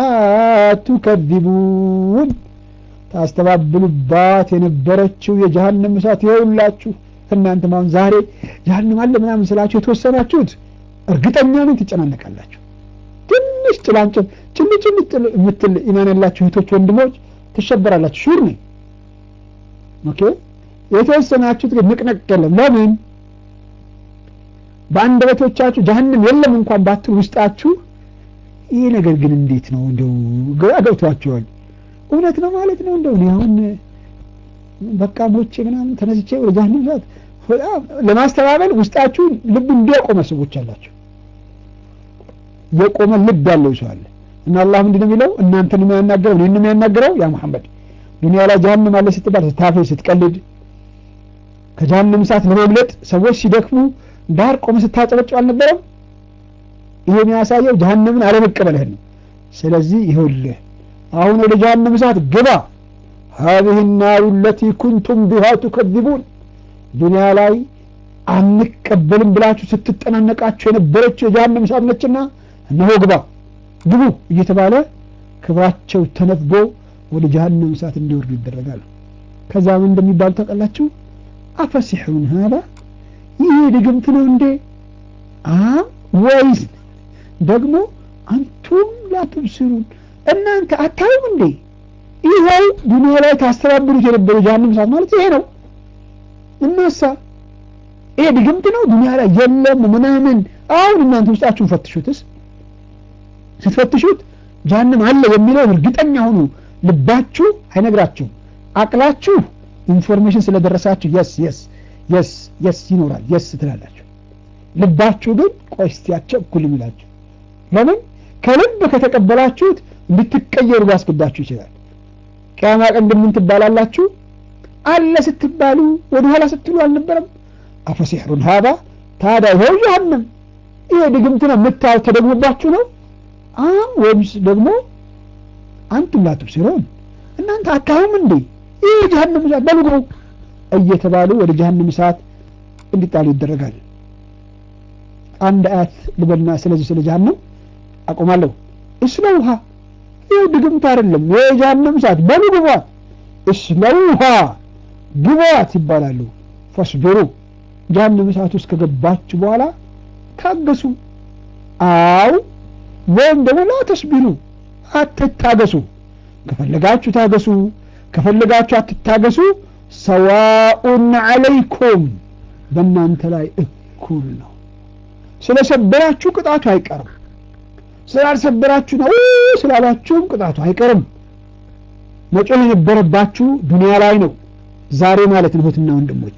تكذبون ታስተባብሉባት የነበረችው የጀሃነም እሳት ይኸውላችሁ እናንተ ማሁን ዛሬ ጀሃነም አለ ምናምን ስላችሁ የተወሰናችሁት እርግጠኛ ነኝ ትጨናነቃላችሁ ትንሽ ጭላንጭል ጭል ጭል የምትል ኢማን ያላችሁ እህቶች ወንድሞች ትሸበራላችሁ ሹር ነኝ ኦኬ የተወሰናችሁት ግን ንቅነቅ የለም ለምን በአንደበቶቻችሁ ጀሀነም የለም እንኳን ባትሉ ውስጣችሁ ይህ ነገር ግን እንዴት ነው እንደው ግራ ገብቷቸዋል እውነት ነው ማለት ነው እንደው እኔ አሁን በቃ ሞቼ ምናምን ተነስቼ ወደ ጀሀነም ሰዓት በጣም ለማስተባበል ውስጣችሁ ልቡ እንዲያቆመ ሰዎች አላቸው የቆመ ልብ ያለው ሰው አለ እና አላህ ምንድን ነው የሚለው እናንተን የሚያናገረው እኔን ነው የሚያናገረው ያ መሐመድ ዱንያ ላይ ጀሀነም አለ ስትባል ስታፌ ስትቀልድ ከጀሀነም እሳት ለመምለጥ ሰዎች ሲደክሙ ዳር ቆመ ስታጨበጭብ አልነበረም ይሄ የሚያሳየው ጀሀነምን አለመቀበልህን ነው ስለዚህ ይኸውልህ አሁን ወደ ጀሀነም እሳት ግባ هذه النار التي كنتم بها تكذبون ዱንያ ላይ አንቀበልም ብላችሁ ስትጠናነቃችሁ የነበረችው የጀሀነም እሳት ነችና እነሆ ግባ ግቡ እየተባለ ክብራቸው ተነፍጎ ወደ ጀሀነም እሳት እንዲወርዱ ይደረጋል ከዛ ምን እንደሚባሉ ታውቃላችሁ አፈሲሑን ሀዳ ይህ ድግምት ነው እንዴ አ ወይስ ደግሞ አንቱም ላትብስሩን እናንተ አታዩም እንዴ ይኸው ዱንያ ላይ ታስተባብሩት የነበረ ጀሀነም እሳት ማለት ይሄ ነው እናሳ ይሄ ድግምት ነው ዱንያ ላይ የለም ምናምን አሁን እናንተ ውስጣችሁን ፈትሹትስ ስትፈትሹት ጀሀነም አለ የሚለውን እርግጠኛ ሁኑ ልባችሁ አይነግራችሁም አቅላችሁ ኢንፎርሜሽን ስለደረሳችሁ የስ የስ የስ የስ ይኖራል የስ ትላላችሁ ልባችሁ ግን ቆይ እስቲ አቸኩል የሚላችሁ ለምን ከልብ ከተቀበላችሁት እንድትቀየሩ ሊያስገዳችሁ ይችላል ቅያማ ቀን ግን ምን ትባላላችሁ አለ ስትባሉ ወደ ኋላ ስትሉ አልነበረም አፈሲሕሩን ሀዳ ታዲያ ይኸው ጀሀነም ይሄ ድግምት ነው የምታዩት ተደግሞባችሁ ነው አም ወይምስ ደግሞ አንቱም ላትብሲሩን እናንተ አታዩም እንዴ ይህ ጀሀነም እሳት በሉ ግቡ እየተባሉ ወደ ጀሀነም እሳት እንዲጣሉ ይደረጋል አንድ አያት ልበልና ስለዚህ ስለ ጀሀነም አቆማለሁ እስለውሃ ይህ ድግምት አይደለም የጀሀነም እሳት በሉ ግቧት እስለውሃ ግቧት ይባላሉ ፈስቢሩ ጀሀነም እሳት ውስጥ ከገባችሁ በኋላ ታገሱ አው ወይም ደግሞ ላ ተስቢሩ አትታገሱ ከፈለጋችሁ ታገሱ ከፈለጋችሁ አትታገሱ ሰዋኡን አለይኩም በእናንተ ላይ እኩል ነው ስለሰበራችሁ ቅጣቱ አይቀርም ስላልሰበራችሁ ነው ስላላችሁም ቅጣቱ አይቀርም መጮህ የነበረባችሁ ዱንያ ላይ ነው ዛሬ ማለት ነው እህትና ወንድሞች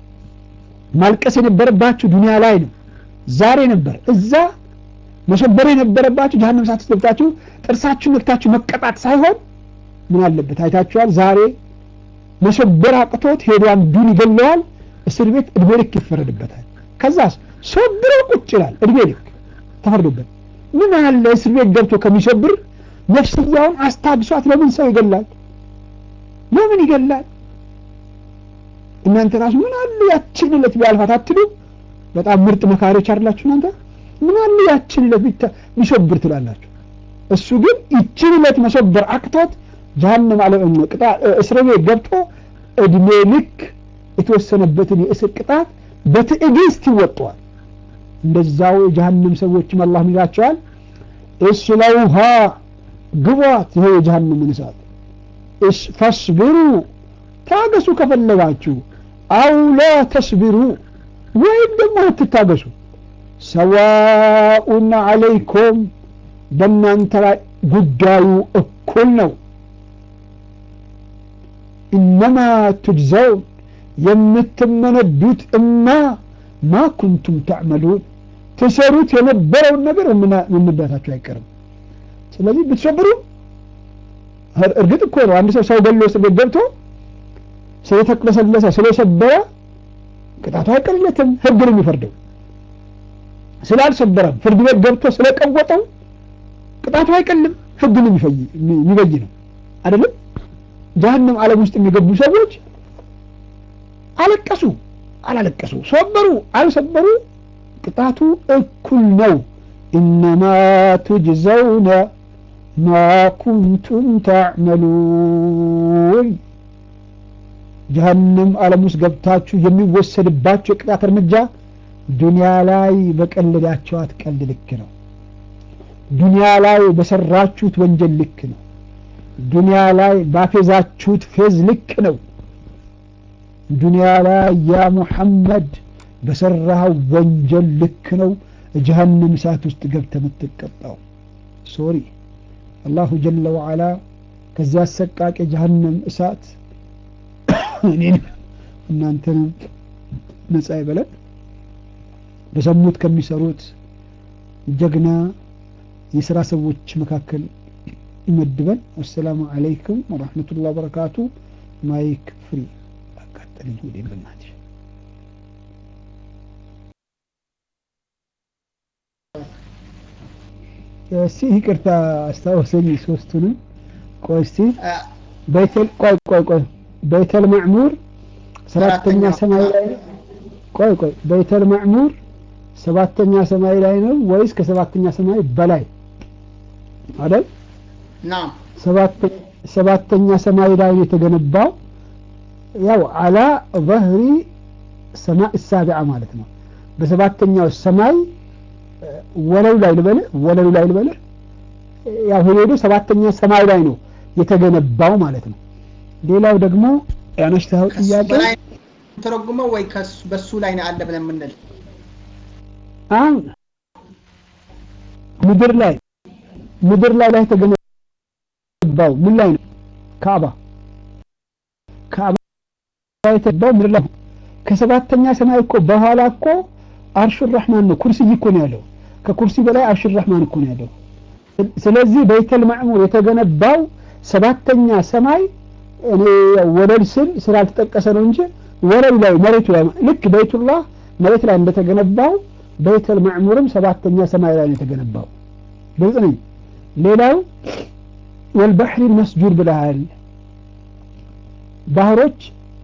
ማልቀስ የነበረባችሁ ዱንያ ላይ ነው ዛሬ ነበር እዛ መሰበር የነበረባችሁ ጀሀነም እሳት ውስጥ ገብታችሁ ጥርሳችሁን ነክታችሁ መቀጣት ሳይሆን ምን አለበት አይታችኋል ዛሬ መሰበር አቅቶት ሄዶ አንዱን ይገለዋል እስር ቤት እድሜ ልክ ይፈረድበታል ከዛስ ሰብሮ ቁጭ ይላል እድሜ ልክ ተፈርዶበት ምን አለ እስር ቤት ገብቶ ከሚሰብር ነፍስያውን አስታግሷት ለምን ሰው ይገላል ለምን ይገላል እናንተ ራሱ ምን አለ ያችን ዕለት ቢያልፋት አትሉ በጣም ምርጥ መካሪዎች አይደላችሁ እናንተ ምን አለ ያችን ዕለት ቢሰብር ትላላችሁ እሱ ግን ይችን ዕለት መሰበር አቅቶት ጀሀነም አለ ቅጣ እስር ቤት ገብቶ እድሜ ልክ የተወሰነበትን የእስር ቅጣት በትዕግስት ይወጠዋል እንደዛው የጀሀነም ሰዎችም አላህ ይላቸዋል እስለውሃ ግቧት ይሄ የጀሀነምን እሳት ፈስቢሩ ታገሱ ከፈለጋችሁ አው ላ ተስቢሩ ወይም ደግሞ አትታገሱ ሰዋኡን አለይኩም በእናንተ ላይ ጉዳዩ እኩል ነው ኢነማ ቱጅዘውን የምትመነዱት እና ማ ኩንቱም ተዕመሉን ትሰሩት የነበረውን ነገር መመዳታችሁ አይቀርም ስለዚህ ብትሰብሩ እርግጥ እኮ ነው አንድ ሰው ሰው ገሎ እስር ቤት ገብቶ ስለተቅለሰለሰ ስለሰበረ ቅጣቱ አይቀርለትም ህግ ነው የሚፈርደው ስላልሰበረም ፍርድ ቤት ገብቶ ስለቀወጠው ቅጣቱ አይቀልም ህግ ነው የሚበይ ነው አይደለም ጀሀነም ዓለም ውስጥ የሚገቡ ሰዎች አለቀሱ አላለቀሱ ሰበሩ አልሰበሩ ቅጣቱ እኩል ነው ኢነማ ቱጅዘውነ ማ ኩንቱም ተዕመሉን ጀሀነም ዓለም ውስጥ ገብታችሁ የሚወሰድባቸው የቅጣት እርምጃ ዱንያ ላይ በቀለዳችኋት ቀልድ ልክ ነው ዱንያ ላይ በሰራችሁት ወንጀል ልክ ነው ዱንያ ላይ ባፌዛችሁት ፌዝ ልክ ነው ዱንያ ላይ ያ ሙሐመድ በሰራኸው ወንጀል ልክ ነው ጀሀነም እሳት ውስጥ ገብተ የምትቀጣው ሶሪ አላሁ ጀለ ወዓላ ከዚያ አሰቃቂ ጀሀነም እሳት እኔን እናንተንም ነጻ ይበለን በሰሙት ከሚሰሩት ጀግና የስራ ሰዎች መካከል ይመድበን አሰላሙ አለይኩም ወረሕመቱላህ ወበረካቱ ማይክ ፍሪ አቃጠለኝ ወደ በናትሽ እስቲ ይቅርታ አስታወሰኝ ሶስቱንም ቆይ እስቲ በይተል ቆይ ቆይ ቆይ በይተል ማዕሙር ሰባተኛ ሰማይ ላይ ነው ቆይ ቆይ በይተል ማዕሙር ሰባተኛ ሰማይ ላይ ነው ወይስ ከሰባተኛ ሰማይ በላይ አይደል ናም ሰባተኛ ሰማይ ላይ ነው የተገነባው ያው አላ ظهሪ ሰማይ ሳቢዓ ማለት ነው በሰባተኛው ሰማይ ወለሉ ላይ ልበልህ ወለሉ ላይ ልበልህ ያው ሄዶ ሰባተኛ ሰማይ ላይ ነው የተገነባው ማለት ነው ሌላው ደግሞ ያነስተኸው ጥያቄ ተረጉመው ወይ በሱ ላይ ነው አለ ብለን የምንል አሁን ምድር ላይ ምድር ላይ ላይ የተገነባው ምን ላይ ነው ካባ ካባ የተገነባው ምድር ላይ ከሰባተኛ ሰማይ እኮ በኋላ እኮ አርሽ ረህማን ነው ኩርሲ እኮ ነው ያለው ከኩርሲ በላይ አርሽ ረህማን እኮ ነው ያለው ስለዚህ በይተል ማዕሙር የተገነባው ሰባተኛ ሰማይ እኔ ወለል ስል ስላልተጠቀሰ ነው እንጂ ወለል ላይ መሬቱ ላይ ልክ በይቱላህ መሬት ላይ እንደተገነባው በይተል ማዕሙርም ሰባተኛ ሰማይ ላይ ነው የተገነባው ግልጽ ነኝ ሌላው ወልባሕሪ መስጁር ብለሃል ባህሮች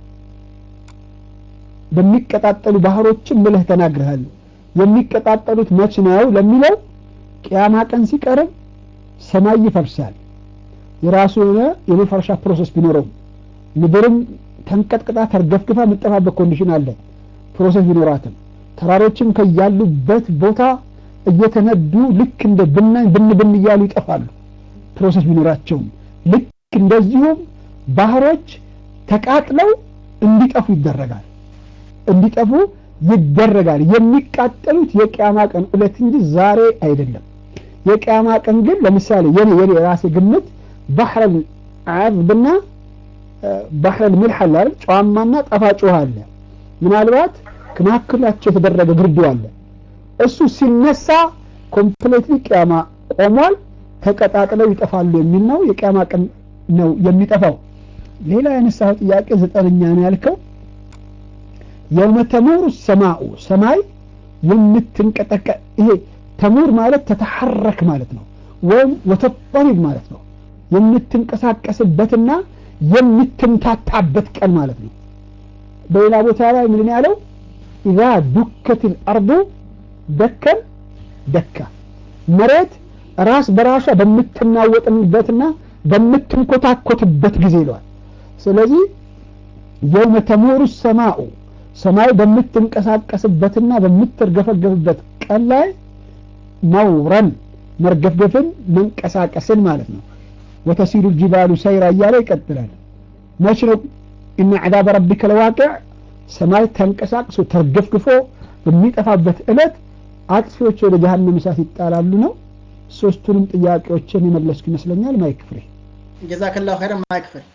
በሚቀጣጠሉ ባህሮችም ብለህ ተናግረሃል የሚቀጣጠሉት መች ነው ለሚለው ቅያማ ቀን ሲቀርብ ሰማይ ይፈርሳል የራሱ የሆነ የመፈረሻ ፕሮሰስ ቢኖረው ምድርም ተንቀጥቅጣ ተርገፍግፋ የምጠፋበት ኮንዲሽን አለ ፕሮሰስ ቢኖራትም ተራሮችም ከያሉበት ቦታ እየተነዱ ልክ እንደ ብናኝ ብን ብን እያሉ ይጠፋሉ ፕሮሰስ ቢኖራቸውም ልክ እንደዚሁም ባህሮች ተቃጥለው እንዲጠፉ ይደረጋል እንዲጠፉ ይደረጋል የሚቃጠሉት የቅያማ ቀን እለት እንጂ ዛሬ አይደለም የቅያማ ቀን ግን ለምሳሌ የኔ የኔ የራሴ ግምት ባህረል አዝብና ባህረል ሚልሕ አለ አይደል ጨዋማና ጣፋጭ ውሃ አለ ምናልባት ከመካከላቸው የተደረገ ግርዶ አለ እሱ ሲነሳ ኮምፕሌትሊ ቅያማ ቆሟል ተቀጣጥለው ይጠፋሉ የሚል ነው የቅያማ ቀን ነው የሚጠፋው ሌላ ያነሳው ጥያቄ ዘጠነኛ ነው ያልከው የውመ ተሙር ሰማኡ ሰማይ የምትንቀጠቀ ይሄ ተሙር ማለት ተተሐረክ ማለት ነው ወይም ወተጠሪብ ማለት ነው የምትንቀሳቀስበትና የምትምታታበት ቀን ማለት ነው በሌላ ቦታ ላይ ምንድን ያለው ኢዛ ዱከት ልአርዱ ደከን ደካ መሬት ራስ በራሷ በምትናወጥበትና በምትንኮታኮትበት ጊዜ ይለዋል ስለዚህ የውመ ተሙሩ ሰማኡ ሰማይ በምትንቀሳቀስበትና በምትርገፈገፍበት ቀን ላይ መውረን መርገፍገፍን መንቀሳቀስን ማለት ነው ወተሲሉ ጅባሉ ሰይራ እያለ ይቀጥላል መች ነው እነ ዕዛበ ረቢከ ለዋቅዕ ሰማይ ተንቀሳቅሶ ተርገፍግፎ በሚጠፋበት ዕለት አጥፊዎች ወደ ጀሀነም እሳት ይጣላሉ ነው ሶስቱንም ጥያቄዎችን የመለስኩ ይመስለኛል ማይክ ፍሬ ጀዛከላሁ ኸይረን ማይክ ፍሬ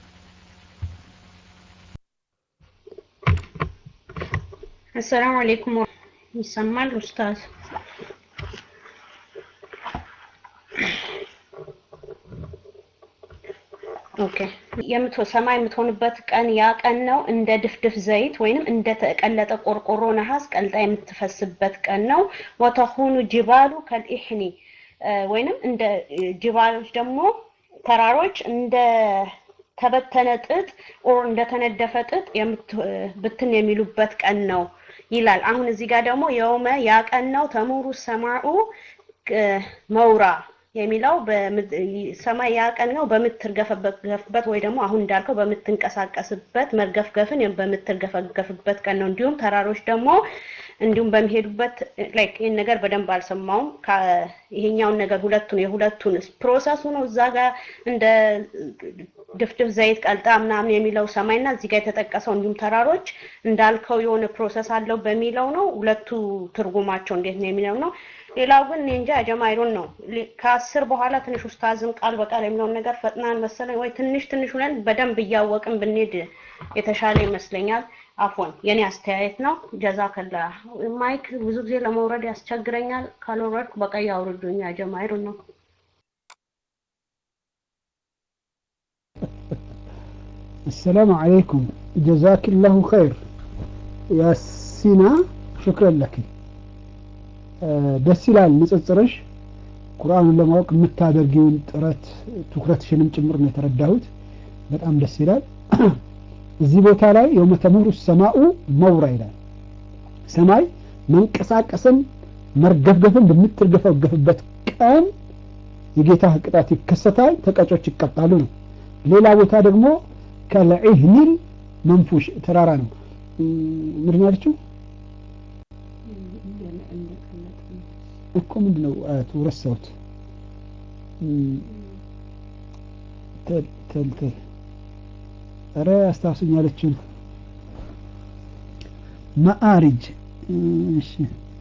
አሰላሙ አለይኩም ይሰማል ኡስታዝ ኦኬ የምትሆ ሰማይ የምትሆንበት ቀን ያ ቀን ነው እንደ ድፍድፍ ዘይት ወይንም እንደ ተቀለጠ ቆርቆሮ ነሐስ ቀልጣ የምትፈስበት ቀን ነው ወተኹኑ ጅባሉ ከልኢሕኒ ወይንም እንደ ጅባሎች ደግሞ ተራሮች እንደ ተበተነ ጥጥ ኦር እንደተነደፈ ጥጥ ብትን የሚሉበት ቀን ነው ይላል። አሁን እዚህ ጋር ደግሞ የውመ ያ ቀን ነው ተሙሩ ሰማኡ መውራ የሚለው ሰማይ ያ ቀን ነው በምትርገፈገፍበት ወይ ደግሞ አሁን እንዳልከው በምትንቀሳቀስበት መርገፍገፍን በምትርገፈገፍበት ቀን ነው። እንዲሁም ተራሮች ደግሞ እንዲሁም በሚሄዱበት ላይክ ይህን ነገር በደንብ አልሰማውም። ይሄኛውን ነገር ሁለቱን የሁለቱን ፕሮሰሱ ነው እዛ ጋር እንደ ድፍድፍ ዘይት ቀልጣ ምናምን የሚለው ሰማይና እዚህ ጋር የተጠቀሰው እንዲሁም ተራሮች እንዳልከው የሆነ ፕሮሰስ አለው በሚለው ነው። ሁለቱ ትርጉማቸው እንዴት ነው የሚለው ነው። ሌላው ግን እኔ እንጃ ጀማይሩን ነው ከአስር በኋላ ትንሽ ኡስታዝም ቃል በቃል የሚለውን ነገር ፈጥናን መሰለኝ ወይ ትንሽ ትንሽ ሁነን በደንብ እያወቅን ብንሄድ የተሻለ ይመስለኛል። አፎን የኔ አስተያየት ነው። ጀዛከላ ማይክ ብዙ ጊዜ ለመውረድ ያስቸግረኛል። ካልወረድኩ በቀይ አውርዱኝ። ጀማይሩን ነው። السلام عليكم جزاك الله خير يا سينا شكرا لك ደስ ይላል ንጽጽርሽ ቁርአኑን ለማወቅ የምታደርጊውን ጥረት ትኩረትሽንም ጭምር ነው የተረዳሁት በጣም ደስ ይላል እዚህ ቦታ ላይ የውመ ተሙሩ ሰማኡ መውራ ይላል ሰማይ መንቀሳቀስን መርገፍገፍን በምትርገፈገፍበት ቀን የጌታ ቅጣት ይከሰታል ተቀጮች ይቀጣሉ ነው ሌላ ቦታ ደግሞ ከለዒህኒል መንፉሽ ተራራ ነው ምንድን ያለችው እኮ ምንድን ነው አያቱ ረሳሁት ተልተል ኧረ አስታውሱኝ ያለችን መአሪጅ እሺ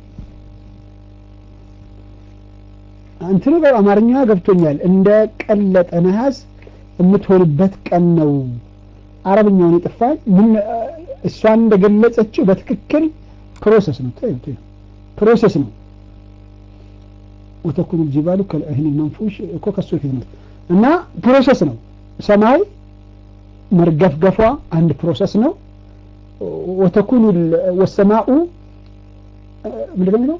እንትኑ በአማርኛ ገብቶኛል እንደ ቀለጠ ነሐስ የምትሆንበት ቀን ነው አረብኛውን የጠፋኝ ምን እሷን እንደገለጸችው በትክክል ፕሮሰስ ነው ፕሮሰስ ነው ወተኩኑ ጅባሉ ከልዕህን መንፉሽ እኮ ከሱ ፊት ነው እና ፕሮሰስ ነው ሰማይ መርገፍገፏ አንድ ፕሮሰስ ነው ወተኩኑ ወሰማኡ ምንድን ነው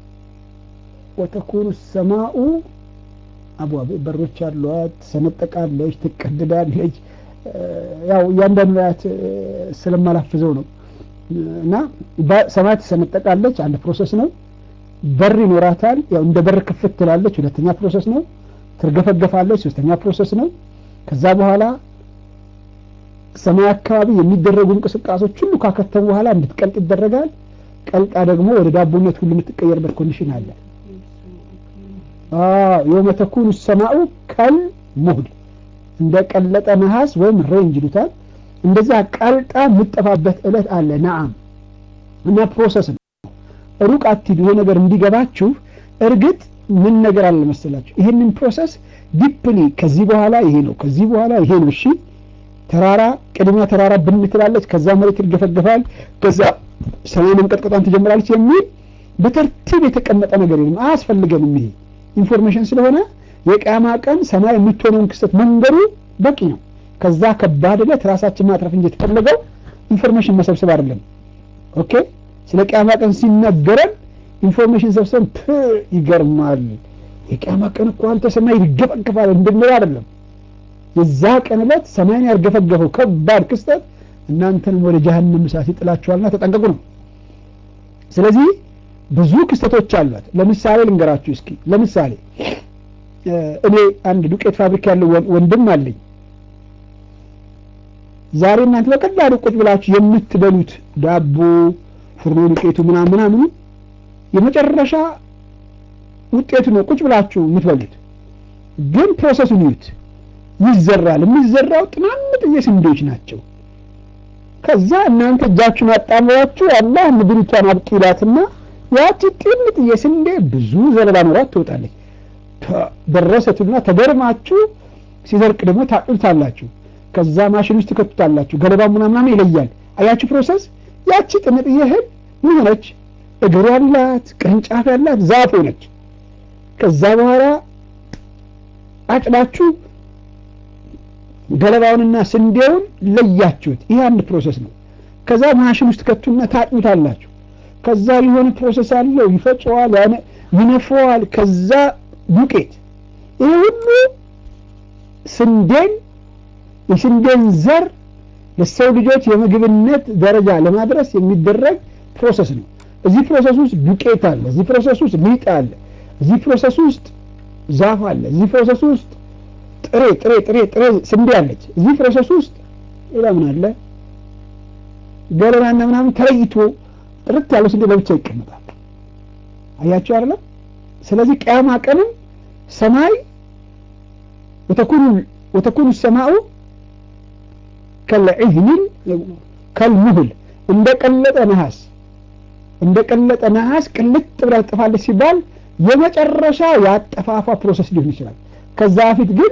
ወተኩኑ ሰማኡ አብዋብ በሮች አሏት ትሰነጠቃለች ትቀድዳለች ያው እያንዳንዱ ያት ስለማላፍዘው ነው እና ሰማይ ትሰነጠቃለች አንድ ፕሮሰስ ነው በር ይኖራታል ያው እንደ በር ክፍት ትላለች ሁለተኛ ፕሮሰስ ነው ትርገፈገፋለች ሶስተኛ ፕሮሰስ ነው ከዛ በኋላ ሰማይ አካባቢ የሚደረጉ እንቅስቃሴዎች ሁሉ ካከተሙ በኋላ እንድትቀልጥ ይደረጋል ቀልጣ ደግሞ ወደ ዳቦነት ሁሉ የምትቀየርበት ኮንዲሽን አለ የውመ ተኩኑ ሰማኡ ከል ሙህል እንደ ቀለጠ ነሐስ ወይም ሬንጅ ይሉታል እንደዛ ቀልጣ የምጠፋበት እለት አለ ነአም እና ፕሮሰስ ነው ሩቅ አትሂዱ ይሄ ነገር እንዲገባችሁ እርግጥ ምን ነገር አለ መሰላችሁ ይህንን ፕሮሰስ ዲፕሊ ከዚህ በኋላ ይሄ ነው ከዚህ በኋላ ይሄ ነው እሺ ተራራ ቅድሚያ ተራራ ብን ትላለች ከዛ መሬት ይርገፈገፋል ከዛ ሰማይ መንቀጥቀጧን ትጀምራለች የሚል በተርቲብ የተቀመጠ ነገር የለም አያስፈልገንም ይሄ ኢንፎርሜሽን ስለሆነ የቅያማ ቀን ሰማይ የምትሆነውን ክስተት መንገዱ በቂ ነው ከዛ ከባድ ዕለት ራሳችን ማትረፍ እንጂ የተፈለገው ኢንፎርሜሽን መሰብሰብ አይደለም ኦኬ ስለ ቅያማ ቀን ሲነገረን ኢንፎርሜሽን ሰብሰብ ፕ ይገርማል የቅያማ ቀን እኮ አንተ ሰማይ ይርገፈገፋል እንድንል አይደለም የዛ ቀን ዕለት ሰማይን ያርገፈገፈው ከባድ ክስተት እናንተንም ወደ ጀሀነም እሳት ይጥላችኋልና ተጠንቀቁ ነው ስለዚህ ብዙ ክስተቶች አሏት ለምሳሌ ልንገራችሁ እስኪ ለምሳሌ እኔ አንድ ዱቄት ፋብሪካ ያለው ወንድም አለኝ ዛሬ እናንተ በቀላሉ ቁጭ ብላችሁ የምትበሉት ዳቦ ፍርኖ ዱቄቱ ምናምን ምናምኑ የመጨረሻ ውጤቱ ነው ቁጭ ብላችሁ የምትበሉት ግን ፕሮሰሱን ይዩት ይዘራል የሚዘራው ጥናምጥዬ ስንዴዎች ናቸው ከዛ እናንተ እጃችሁን አጣምራችሁ አላህ ምድሪቷን አብቂላትና ያቺ ጥንጥዬ ስንዴ ብዙ ዘለላ ኖሯት ትወጣለች ደረሰችና ተገርማችሁ ሲደርቅ ደግሞ ታቅልታላችሁ ከዛ ማሽን ውስጥ ትከቱታላችሁ ገለባ ምናምናም ይለያል አያችሁ ፕሮሰስ ያቺ ጥንጥዬ እህል ምን ሆነች እግር ያላት ቅርንጫፍ ያላት ዛፍ ሆነች ከዛ በኋላ አጭዳችሁ ገለባውንና ስንዴውን ለያችሁት ይህ አንድ ፕሮሰስ ነው ከዛ ማሽን ውስጥ ከቱና ታጥኑታላችሁ ከዛ የሆነ ፕሮሰስ አለው ይፈጨዋል ይነፈዋል ከዛ ዱቄት ይህ ሁሉ ስንዴን የስንዴን ዘር ለሰው ልጆች የምግብነት ደረጃ ለማድረስ የሚደረግ ፕሮሰስ ነው። እዚህ ፕሮሰስ ውስጥ ዱቄት አለ፣ እዚህ ፕሮሰስ ውስጥ ሊጥ አለ፣ እዚህ ፕሮሰስ ውስጥ ዛፍ አለ፣ እዚህ ፕሮሰስ ውስጥ ጥሬ ጥሬ ጥሬ ጥሬ ስንዴ አለች። እዚህ ፕሮሰስ ውስጥ ሌላ ምን አለ? ገለባና ምናምን ተለይቶ ጥርት ያለው ስንዴ ለብቻ ይቀመጣል። አያችሁ አይደለም? ስለዚህ ቅያማ ቀንም ሰማይ ወተኩኑ ወተኩኑ ሰማኡ ከልዕህኒል ከልሙህል እንደ ቀለጠ ነሐስ እንደ ቀለጠ ነሐስ ቅልጥ ብላ ትጠፋለች ሲባል የመጨረሻ የአጠፋፋ ፕሮሰስ ሊሆን ይችላል። ከዛ በፊት ግን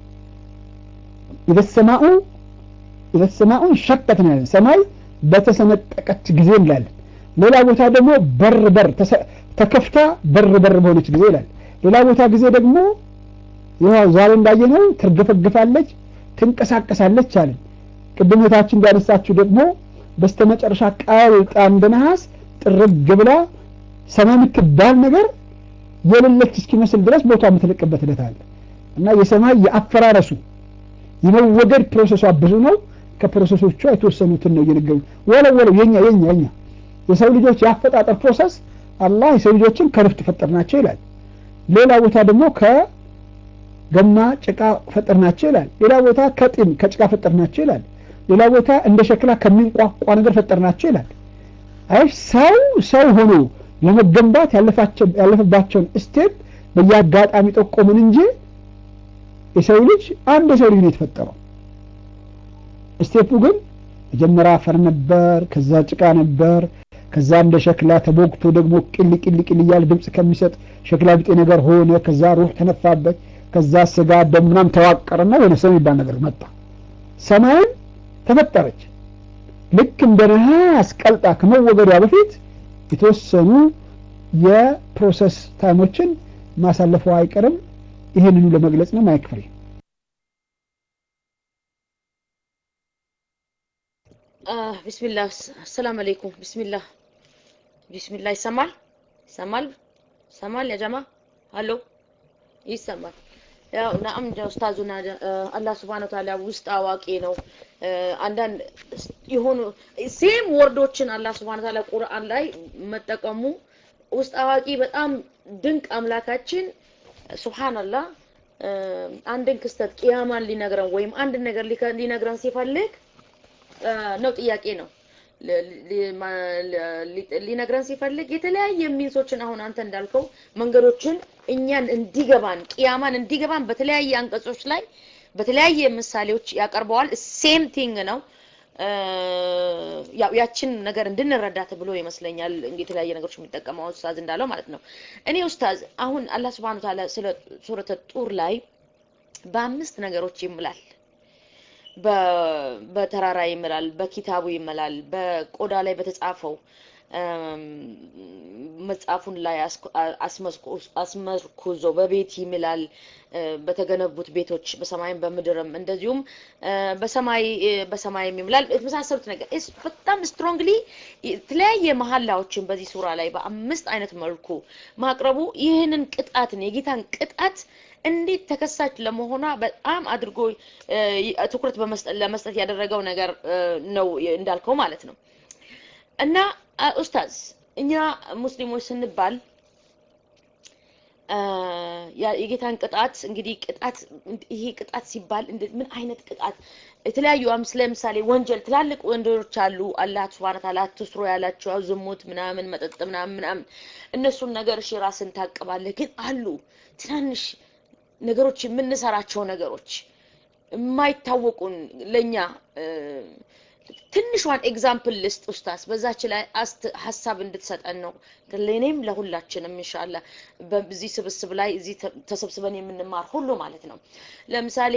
ኢዘሰማኡ ኢዘሰማኡ ሸቀት ነው ያለን ሰማይ በተሰነጠቀች ጊዜ እንላለን። ሌላ ቦታ ደግሞ በር በር ተከፍታ በር በር በሆነች ጊዜ ይላል። ሌላ ቦታ ጊዜ ደግሞ ይኸው ዛሬ እንዳየነው ትርገፈግፋለች፣ ትንቀሳቀሳለች አለን። ቅድመታችን እንዳነሳችሁ ደግሞ በስተመጨረሻ ቀልጣ እንደ ነሐስ ጥርግ ብላ ሰማይ የምትባል ነገር የሌለች እስኪመስል ድረስ ቦታ የምትለቅበት ሂደት አለ እና የሰማይ የአፈራረሱ የመወገድ ፕሮሰሷ ብዙ ነው። ከፕሮሰሶቿ የተወሰኑትን ነው እየነገሩ ወለው ወለው የኛ የኛ የኛ የሰው ልጆች የአፈጣጠር ፕሮሰስ አላህ የሰው ልጆችን ከርፍት ፈጠርናቸው ይላል። ሌላ ቦታ ደግሞ ከገማ ጭቃ ፈጠርናቸው ይላል። ሌላ ቦታ ከጢን ከጭቃ ፈጠርናቸው ይላል። ሌላ ቦታ እንደ ሸክላ ከሚንቋቋ ነገር ፈጠርናቸው ይላል። አይ ሰው ሰው ሆኖ ለመገንባት ያለፈባቸውን ስቴፕ በየአጋጣሚ ጠቆምን እንጂ የሰው ልጅ አንድ የሰው ልጅ ነው የተፈጠረው። ስቴፑ ግን መጀመሪያ አፈር ነበር፣ ከዛ ጭቃ ነበር፣ ከዛ እንደ ሸክላ ተቦግቶ ደግሞ ቅል ቅል ቅል እያለ ድምፅ ከሚሰጥ ሸክላ ቢጤ ነገር ሆነ። ከዛ ሩህ ተነፋበት፣ ከዛ ስጋ ደም ምናምን ተዋቀረና የሆነ ሰው የሚባል ነገር መጣ። ሰማይም ተፈጠረች። ልክ እንደ ነሐስ ቀልጣ ከመወገዷ በፊት የተወሰኑ የፕሮሰስ ታይሞችን ማሳለፉ አይቀርም። ይህንኑ ለመግለጽ ነው። ማይክፍሬ ቢስሚላህ አሰላም አለይኩም ቢስሚላህ ቢስሚላህ ይሰማል ይሰማል ይሰማል ያ ጀማ አሎ ይሰማል ያው ናም ኡስታዙና አላህ Subhanahu Ta'ala ውስጥ አዋቂ ነው አንዳንድ የሆኑ ሴም ወርዶችን አላህ Subhanahu Ta'ala ቁርአን ላይ መጠቀሙ ውስጥ አዋቂ በጣም ድንቅ አምላካችን ሱብሃንአላህ አንድን ክስተት ቅያማን ሊነግረን ወይም አንድ ነገር ሊነግረን ሲፈልግ ነው ጥያቄ ነው ሊነግረን ሲፈልግ የተለያየ ሚንሶችን አሁን አንተ እንዳልከው መንገዶችን እኛን እንዲገባን ቅያማን እንዲገባን በተለያየ አንቀጾች ላይ በተለያየ ምሳሌዎች ያቀርበዋል። ሴም ቲንግ ነው። ያው ያችን ነገር እንድንረዳ ተብሎ ይመስለኛል እንግዲህ የተለያየ ነገሮች የሚጠቀመው ኡስታዝ እንዳለው ማለት ነው። እኔ ኡስታዝ አሁን አላህ Subhanahu Wa Ta'ala ስለ ሱረተ ጡር ላይ በአምስት ነገሮች ይምላል። በተራራ ይምላል፣ በኪታቡ ይምላል፣ በቆዳ ላይ በተጻፈው መጽሐፉን ላይ አስመርኩዞ በቤት ይምላል፣ በተገነቡት ቤቶች በሰማይም በምድርም እንደዚሁም በሰማይ በሰማይም ይምላል የተመሳሰሉት ነገር በጣም ስትሮንግሊ የተለያየ መሀላዎችን በዚህ ሱራ ላይ በአምስት አይነት መልኩ ማቅረቡ ይህንን ቅጣትን የጌታን ቅጣት እንዴት ተከሳች ለመሆኗ በጣም አድርጎ ትኩረት ለመስጠት ያደረገው ነገር ነው እንዳልከው ማለት ነው። እና ኡስታዝ እኛ ሙስሊሞች ስንባል የጌታን ቅጣት እንግዲህ ቅጣት ይሄ ቅጣት ሲባል ምን አይነት ቅጣት የተለያዩ ለምሳሌ ወንጀል ትላልቅ ወንጀሎች አሉ። አላህ ሱብሃነ ተዓላ አትስሩ ያላቸው ዝሙት፣ ምናምን መጠጥ፣ ምናምን ምናምን እነሱን ነገር እሺ ራስን ታቅባለህ። ግን አሉ ትናንሽ ነገሮች የምንሰራቸው ነገሮች የማይታወቁን ለኛ ትንሿን ኤግዛምፕል ልስጥ ኡስታዝ፣ በዛች ላይ ሀሳብ እንድትሰጠን ነው ለእኔም ለሁላችንም ኢንሻአላህ በዚህ ስብስብ ላይ እዚህ ተሰብስበን የምንማር ሁሉ ማለት ነው። ለምሳሌ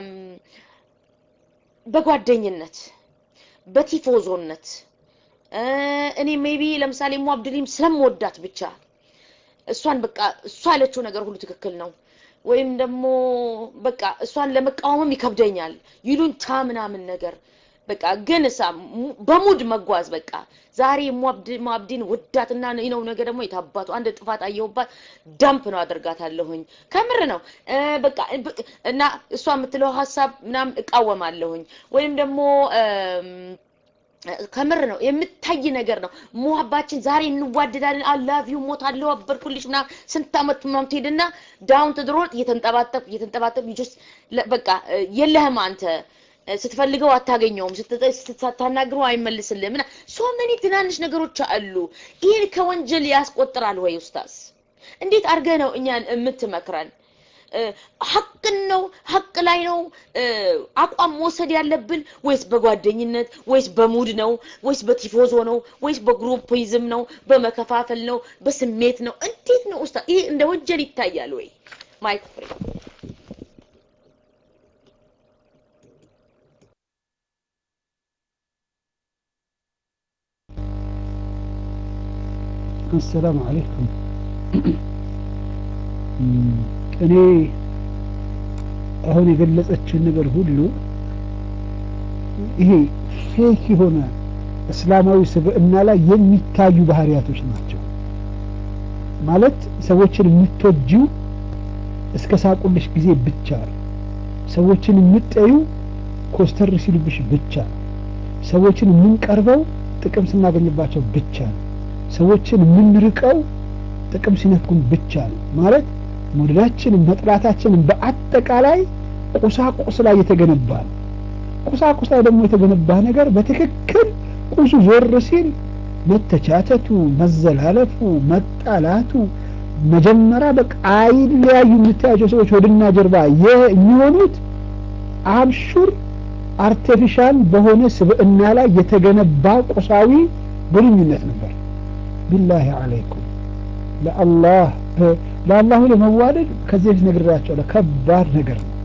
በጓደኝነት በቲፎዞነት እኔ ሜቢ ለምሳሌ ሙአብድሊም ስለምወዳት ብቻ እሷን በቃ እሷ ያለችው ነገር ሁሉ ትክክል ነው ወይም ደግሞ በቃ እሷን ለመቃወምም ይከብደኛል ይሉኝታ ምናምን ነገር በቃ ግን እሳ በሙድ መጓዝ በቃ ዛሬ ሙአብዲን ውዳትና ነው ነገ ደግሞ የታባቱ አንድ ጥፋት አየሁባት ዳምፕ ነው አደርጋታለሁኝ። ከምር ነው በቃ እና እሷ የምትለው ሀሳብ ምናምን እቃወማለሁኝ ወይም ደግሞ ከምር ነው የምታይ ነገር ነው። ሙሀባችን ዛሬ እንዋደዳለን። አላቪው ሞት አለው አበርኩልሽ ምናምን ስንት ዓመት ምናምን ትሄድና ዳውን ትድሮጥ እየተንጠባጠብ እየተንጠባጠብ ጁስ በቃ የለህም አንተ ስትፈልገው አታገኘውም፣ ስታናግረው አይመልስልህም። እና ሶ መኒ ትናንሽ ነገሮች አሉ። ይህን ከወንጀል ያስቆጥራል ወይ ኡስታዝ? እንዴት አድርገህ ነው እኛን የምትመክረን? ሀቅን ነው ሀቅ ላይ ነው አቋም መውሰድ ያለብን ወይስ በጓደኝነት ወይስ በሙድ ነው ወይስ በቲፎዞ ነው ወይስ በግሩፕይዝም ነው በመከፋፈል ነው በስሜት ነው እንዴት ነው ኡስታዝ ይሄ እንደ ወንጀል ይታያል ወይ ማይክ ፍሪ አሰላሙ አለይኩም እኔ አሁን የገለጸችን ነገር ሁሉ ይሄ ፌክ የሆነ እስላማዊ ስብዕና ላይ የሚታዩ ባህሪያቶች ናቸው። ማለት ሰዎችን የምትወጂው እስከ ሳቁልሽ ጊዜ ብቻ ነው። ሰዎችን የምጠዩ ኮስተር ሲሉብሽ ብቻ ነው። ሰዎችን የምንቀርበው ጥቅም ስናገኝባቸው ብቻ ነው። ሰዎችን የምንርቀው ጥቅም ሲነኩን ብቻ ነው። ማለት መውደዳችንን መጥላታችንን በአጠቃላይ ቁሳቁስ ላይ የተገነባ ነው። ቁሳቁስ ላይ ደግሞ የተገነባ ነገር በትክክል ቁሱ ዞር ሲል መተቻተቱ፣ መዘላለፉ፣ መጣላቱ መጀመሪያ በቃ አይለያዩ የምታያቸው ሰዎች ወድና ጀርባ የሚሆኑት አብሹር አርቲፊሻል በሆነ ስብዕና ላይ የተገነባ ቁሳዊ ግንኙነት ነበር። ቢላሂ አለይኩም ለአላህ ለአላሁ ለመዋደድ ከዚህ በፊት ነግሬያቸዋለሁ። ከባድ ነገር ነው።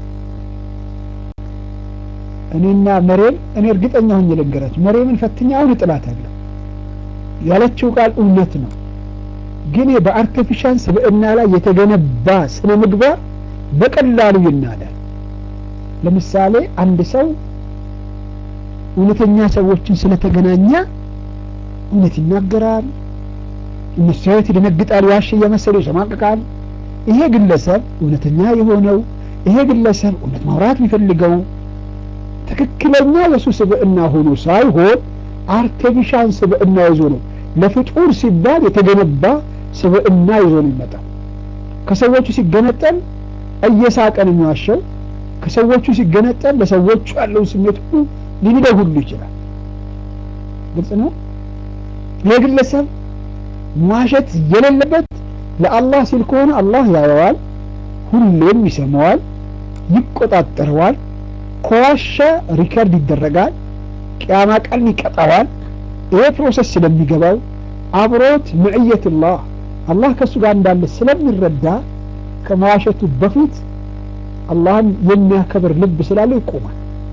እኔና መሬም እኔ እርግጠኛ ሆኜ ልንገራችሁ፣ መሬምን ፈትኛ አሁን እጥላታለሁ ያለችው ቃል እውነት ነው። ግን በአርቲፊሻል ስብዕና ላይ የተገነባ ስነ ምግባር በቀላሉ ይናዳል። ለምሳሌ አንድ ሰው እውነተኛ ሰዎችን ስለተገናኘ እውነት ይናገራል፣ እነሱ ያዩት ይደነግጣል፣ ዋሽ እየመሰለው ይሸማቅቃል። ይሄ ግለሰብ እውነተኛ የሆነው ይሄ ግለሰብ እውነት ማውራት የሚፈልገው ትክክለኛ የሱ ስብዕና ሆኖ ሳይሆን አርቲፊሻል ስብዕና ይዞ ነው። ለፍጡር ሲባል የተገነባ ስብዕና ይዞ ነው የሚመጣው። ከሰዎቹ ሲገነጠል እየሳቀ ነው የሚዋሸው። ከሰዎቹ ሲገነጠል ለሰዎቹ ያለውን ስሜት ሁሉ ሊንደው ሁሉ ይችላል። ግልጽ ነው። ይህ ግለሰብ መዋሸት የሌለበት ለአላህ ሲል ከሆነ አላህ ያየዋል፣ ሁሌም ይሰማዋል፣ ይቆጣጠረዋል። ከዋሸ ሪከርድ ይደረጋል፣ ቅያማ ቀን ይቀጣዋል። ይሄ ፕሮሰስ ስለሚገባው አብሮት ምዕየትላህ አላህ ከእሱ ጋር እንዳለ ስለሚረዳ ከመዋሸቱ በፊት አላህን የሚያከብር ልብ ስላለው ይቆማል።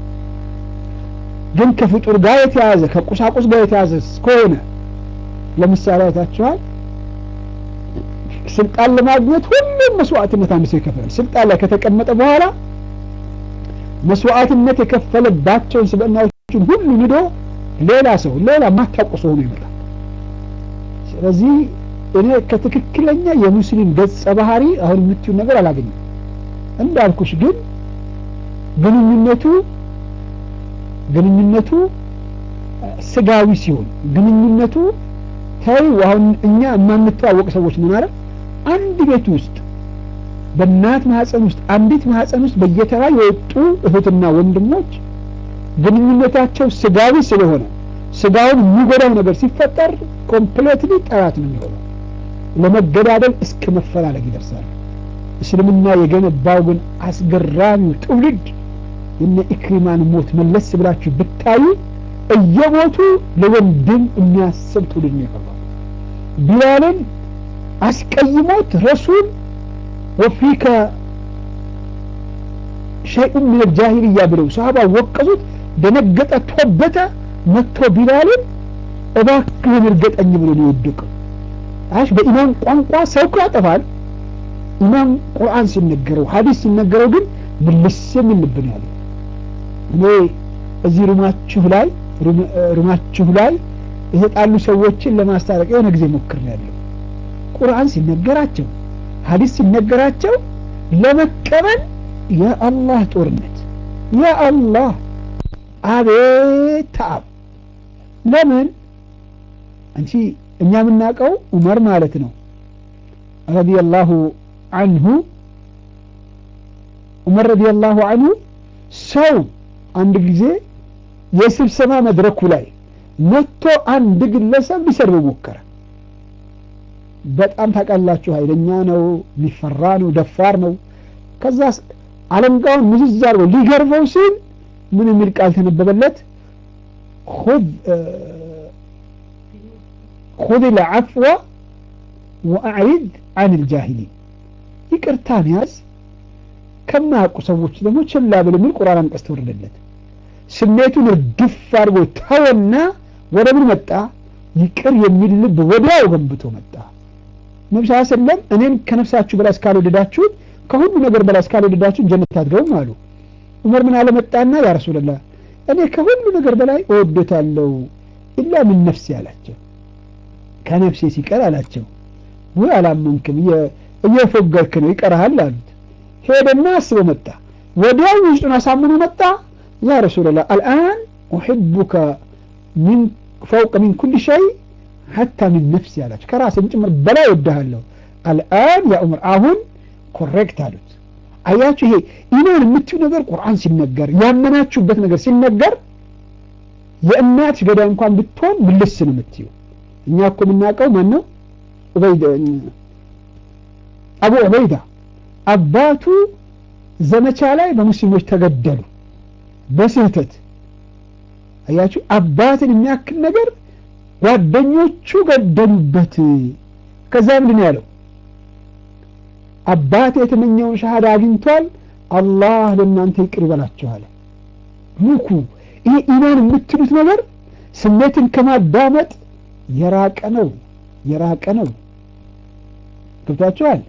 ግን ከፍጡር ጋር የተያዘ ከቁሳቁስ ጋር የተያዘ ከሆነ ለምሳሌ አይታችኋል። ስልጣን ለማግኘት ሁሉም መስዋዕትነት አንድ ሰው ይከፍላል። ስልጣን ላይ ከተቀመጠ በኋላ መስዋዕትነት የከፈለባቸውን ስብዕናዎችን ሁሉ ንዶ ሌላ ሰው ሌላ ማታውቁ ሰው ሆኖ ይመጣል። ስለዚህ እኔ ከትክክለኛ የሙስሊም ገጸ ባህሪ አሁን የምትዩን ነገር አላገኘም። እንዳልኩሽ ግን ግንኙነቱ ግንኙነቱ ስጋዊ ሲሆን ግንኙነቱ ተይ አሁን እኛ የማንተዋወቅ ሰዎች ምን አለ አንድ ቤት ውስጥ በእናት ማህፀን ውስጥ አንዲት ማህፀን ውስጥ በየተራ የወጡ እህትና ወንድሞች ግንኙነታቸው ስጋዊ ስለሆነ ስጋውን የሚጎዳው ነገር ሲፈጠር ኮምፕሌትሊ ጠላት ነው የሚሆነው። ለመገዳደል እስከ መፈላለግ ይደርሳል። እስልምና የገነባው ግን አስገራሚው ትውልድ የነ ኢክሪማን ሞት መለስ ብላችሁ ብታዩ እየሞቱ ለወንድም የሚያስብ ትውልድ ነው የቀረው። ቢላልን አስቀይሞት ረሱል ወፊከ ሸይኡን ምን ጃሂልያ ብለው ሰሃባ ወቀሱት። ደነገጠ፣ ቶበተ። መጥቶ ቢላልን እባክህን እርገጠኝ ብሎ ነው የወደቀው። አሽ በኢማም ቋንቋ ሰው እኮ ያጠፋል። ኢማም ቁርአን ሲነገረው ሐዲስ ሲነገረው ግን ምልስ የሚል ልብ ነው ያለው። እኔ እዚህ ሩማችሁ ላይ ሩማችሁ ላይ የተጣሉ ሰዎችን ለማስታረቅ የሆነ ጊዜ ሞክሬያለሁ። ቁርአን ሲነገራቸው ሐዲስ ሲነገራቸው ለመቀበል የአላህ ጦርነት የአላህ አቤት ተአብ ለምን አንቺ እኛ የምናውቀው ዑመር ማለት ነው ረዲየላሁ አንሁ ዑመር ረዲየላሁ አንሁ ሰው አንድ ጊዜ የስብሰባ መድረኩ ላይ መጥቶ አንድ ግለሰብ ሊሰርብ ሞከረ። በጣም ታውቃላችሁ፣ ኃይለኛ ነው፣ ሊፈራ ነው፣ ደፋር ነው። ከዛ አለንጋውን ምዝዝ አድርጎ ሊገርፈው ሲል ምን የሚል ቃል ተነበበለት? ኹዝ ኹዝ ልዐፍወ ወአዕሪድ አን ልጃሂሊን ይቅርታን ያዝ ከማያውቁ ሰዎች ደግሞ ችላ ብል የሚል ቁርአን አንቀጽ ተወረደለት። ስሜቱን እርግፍ አድርጎ ተወና ወደ ምን መጣ? ይቅር የሚል ልብ ወዲያው ገንብቶ መጣ። ነብስ ሰለም እኔን ከነፍሳችሁ በላይ እስካልወደዳችሁት ከሁሉ ነገር በላይ እስካልወደዳችሁን ጀነት አትገቡም አሉ። ዑመር ምን አለ መጣና ያ ረሱላህ እኔ ከሁሉ ነገር በላይ እወዶታለሁ ኢላ ምን ነፍሴ አላቸው። ከነፍሴ ሲቀር አላቸው። ወይ አላመንክም፣ እየፎገርክ ነው፣ ይቀርሃል አሉት። ሄደና አስቦ መጣ። ወዲያው ውስጡን አሳምኖ መጣ። ያ ረሱላላህ አልአን ኡሕቡከ ሚን ፈውቅ ሚን ኩል ሸይ ሐታ ሚን ነፍሲ አላቸው። ከራስን ጭምር በላይ ወድሃለሁ። አልአን ያ ዑመር አሁን ኮሬክት አሉት። አያችሁ ይሄ ኢማን የምትዩ ነገር ቁርአን ሲነገር ያመናችሁበት ነገር ሲነገር የእናትሽ ገዳይ እንኳን ብትሆን ምልስ ነው የምትዩ። እኛ እኮ የምናውቀው ማን ነው? አቡ ዑበይዳ አባቱ ዘመቻ ላይ በሙስሊሞች ተገደሉ በስህተት አያችሁ አባትን የሚያክል ነገር ጓደኞቹ ገደሉበት ከዛ ምንድን ነው ያለው አባቴ የተመኘውን ሻሃዳ አግኝቷል አላህ ለእናንተ ይቅር ይበላችሁ አለ ንኩ ይሄ ኢማን የምትሉት ነገር ስሜትን ከማዳመጥ የራቀ ነው የራቀ ነው ገብታችኋል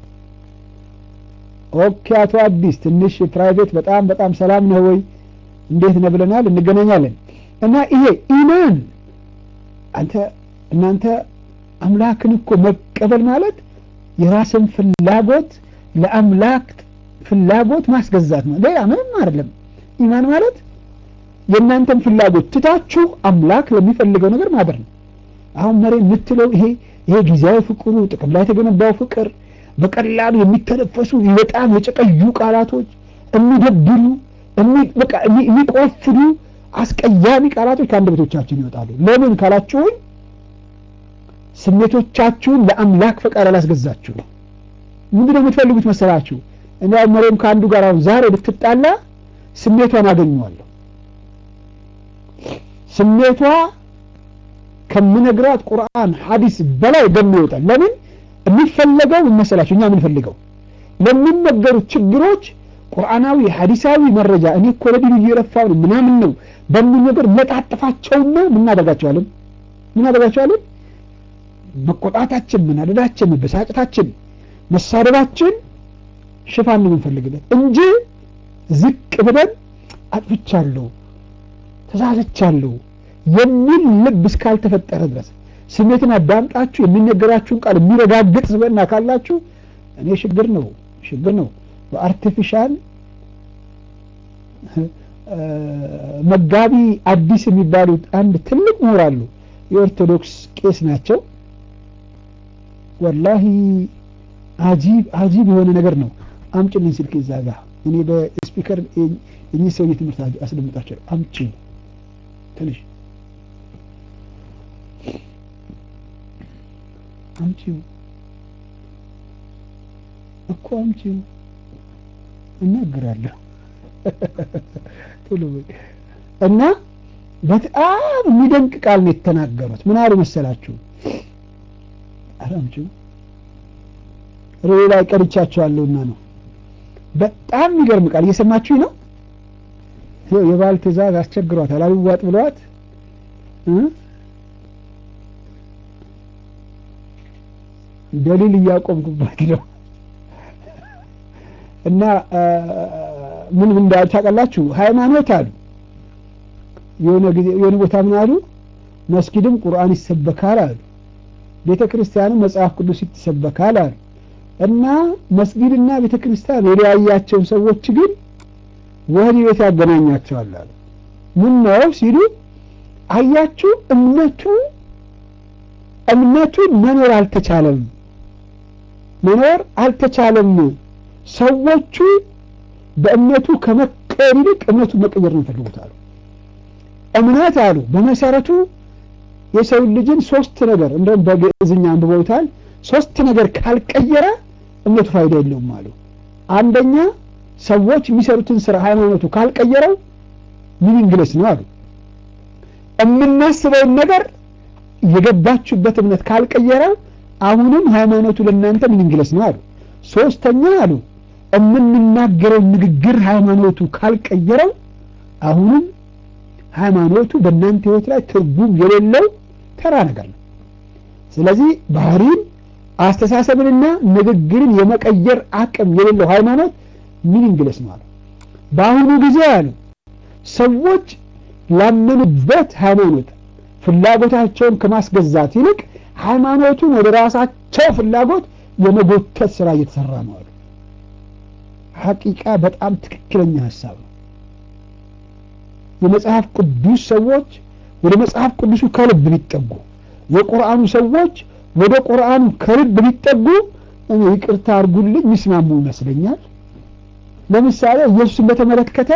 ኦኬ አቶ አዲስ ትንሽ ፕራይቬት በጣም በጣም ሰላም ነው ወይ እንዴት ነው ብለናል እንገናኛለን እና ይሄ ኢማን አንተ እናንተ አምላክን እኮ መቀበል ማለት የራስን ፍላጎት ለአምላክ ፍላጎት ማስገዛት ነው ሌላ ምንም አይደለም ኢማን ማለት የእናንተን ፍላጎት ትታችሁ አምላክ ለሚፈልገው ነገር ማድረግ ነው አሁን መሬ የምትለው ይሄ ይሄ ጊዜያዊ ፍቅሩ ጥቅም ላይ የተገነባው ፍቅር በቀላሉ የሚተነፈሱ በጣም የጨቀዩ ቃላቶች የሚደብሩ የሚቆፍዱ አስቀያሚ ቃላቶች ከአንደበቶቻችን ይወጣሉ ለምን ካላችሁኝ ስሜቶቻችሁን ለአምላክ ፈቃድ አላስገዛችሁ ነው ምንድነው የምትፈልጉት መሰላችሁ እኔ መሬም ከአንዱ ጋር አሁን ዛሬ ብትጣላ ስሜቷን አገኘዋለሁ ስሜቷ ከምነግራት ቁርአን ሐዲስ በላይ ገኖ ይወጣል ለምን የሚፈለገው ምን መሰላችሁ እኛ የምንፈልገው ለሚነገሩት ችግሮች ቁርአናዊ ሐዲሳዊ መረጃ እኔ እኮ ለዲኑ እየለፋው ነው ምናምን ነው በሚል ነገር መጣጥፋቸውና ምናደርጋቸዋለን ምናደርጋቸዋለን መቆጣታችን መናደዳችን መበሳጨታችን መሳደባችን ሽፋን ነው የምንፈልግለት እንጂ ዝቅ ብለን አጥፍቻለሁ ተሳሰቻለሁ የሚል ልብ እስካልተፈጠረ ድረስ ስሜትን አዳምጣችሁ የሚነገራችሁን ቃል የሚረጋግጥ ስበና ካላችሁ እኔ ችግር ነው ችግር ነው በአርቲፊሻል መጋቢ አዲስ የሚባሉት አንድ ትልቅ ምሁር አሉ የኦርቶዶክስ ቄስ ናቸው ወላሂ አጂብ አጂብ የሆነ ነገር ነው አምጭልኝ ስልክ እዛ ጋ እኔ በስፒከር የኚህ ሰውዬ ትምህርት አስደምጣቸው አምጪ ትንሽ አምጪው እኮ አምጪው እናገራለሁ ቶሎ እና በጣም የሚደንቅ ቃል ነው የተናገሩት ምን አሉ መሰላችሁ ኧረ አምጪው ሬ ላይ ቀርቻቸዋለሁና ነው በጣም የሚገርም ቃል እየሰማችሁ ነው የባል ትእዛዝ አስቸግሯታል አልዋጥ ብለዋት ደሊል እያቆምኩባት ነው እና ምን ምን እንዳሉ ታውቃላችሁ ሃይማኖት አሉ የሆነ ጊዜ የሆነ ቦታ ምን አሉ መስጊድም ቁርአን ይሰበካል አሉ ቤተ ክርስቲያንም መጽሐፍ ቅዱስ ይሰበካል አሉ እና መስጊድና ቤተ ክርስቲያን የለያያቸውን ሰዎች ግን ወህኒ ቤት ያገናኛቸዋል አሉ ምን ነው ሲሉ አያችሁ እምነቱ እምነቱን መኖር አልተቻለም መኖር አልተቻለም ሰዎቹ በእምነቱ ከመቀየር ይልቅ እምነቱን መቀየር ነው የሚፈልጉት አሉ እምነት አሉ በመሰረቱ የሰው ልጅን ሶስት ነገር እንደውም በግዕዝኛ አንብበውታል ሶስት ነገር ካልቀየረ እምነቱ ፋይዳ የለውም አሉ አንደኛ ሰዎች የሚሰሩትን ስራ ሃይማኖቱ ካልቀየረው ሚኒንግለስ ነው አሉ የምናስበውን ነገር የገባችሁበት እምነት ካልቀየረው አሁንም ሃይማኖቱ ለእናንተ ሚኒንግለስ ነው አሉ ሶስተኛ አሉ የምንናገረው ንግግር ሃይማኖቱ ካልቀየረው አሁንም ሃይማኖቱ በእናንተ ህይወት ላይ ትርጉም የሌለው ተራ ነገር ነው ስለዚህ ባህሪን አስተሳሰብንና ንግግርን የመቀየር አቅም የሌለው ሃይማኖት ሚኒንግለስ ነው አሉ በአሁኑ ጊዜ አሉ ሰዎች ላመኑበት ሃይማኖት ፍላጎታቸውን ከማስገዛት ይልቅ ሃይማኖቱን ወደ ራሳቸው ፍላጎት የመጎተት ስራ እየተሰራ ነው አሉ ሐቂቃ በጣም ትክክለኛ ሀሳብ ነው የመጽሐፍ ቅዱስ ሰዎች ወደ መጽሐፍ ቅዱሱ ከልብ ቢጠጉ የቁርአኑ ሰዎች ወደ ቁርአኑ ከልብ ቢጠጉ እኔ ይቅርታ አድርጉልኝ ሚስማሙ ይመስለኛል ለምሳሌ ኢየሱስን በተመለከተ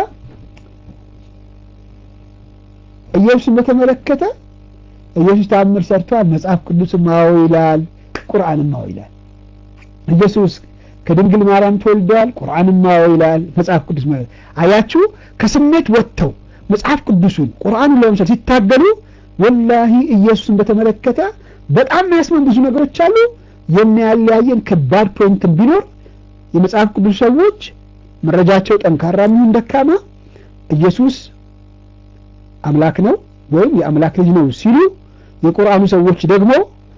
ኢየሱስን በተመለከተ ኢየሱስ ተአምር ሰርቷል መጽሐፍ ቅዱስም አዎ ይላል ቁርአንም አዎ ይላል ኢየሱስ ከድንግል ማርያም ተወልደዋል ቁርአንም አዎ ይላል መጽሐፍ ቅዱስ ማለት አያችሁ ከስሜት ወጥተው መጽሐፍ ቅዱሱን ቁርአኑን ለመምሰል ሲታገሉ ወላሂ ኢየሱስን በተመለከተ በጣም የሚያስመን ብዙ ነገሮች አሉ የሚያለያየን ከባድ ፖይንትን ቢኖር የመጽሐፍ ቅዱስ ሰዎች መረጃቸው ጠንካራ የሚሆን ደካማ ኢየሱስ አምላክ ነው ወይም የአምላክ ልጅ ነው ሲሉ የቁርአኑ ሰዎች ደግሞ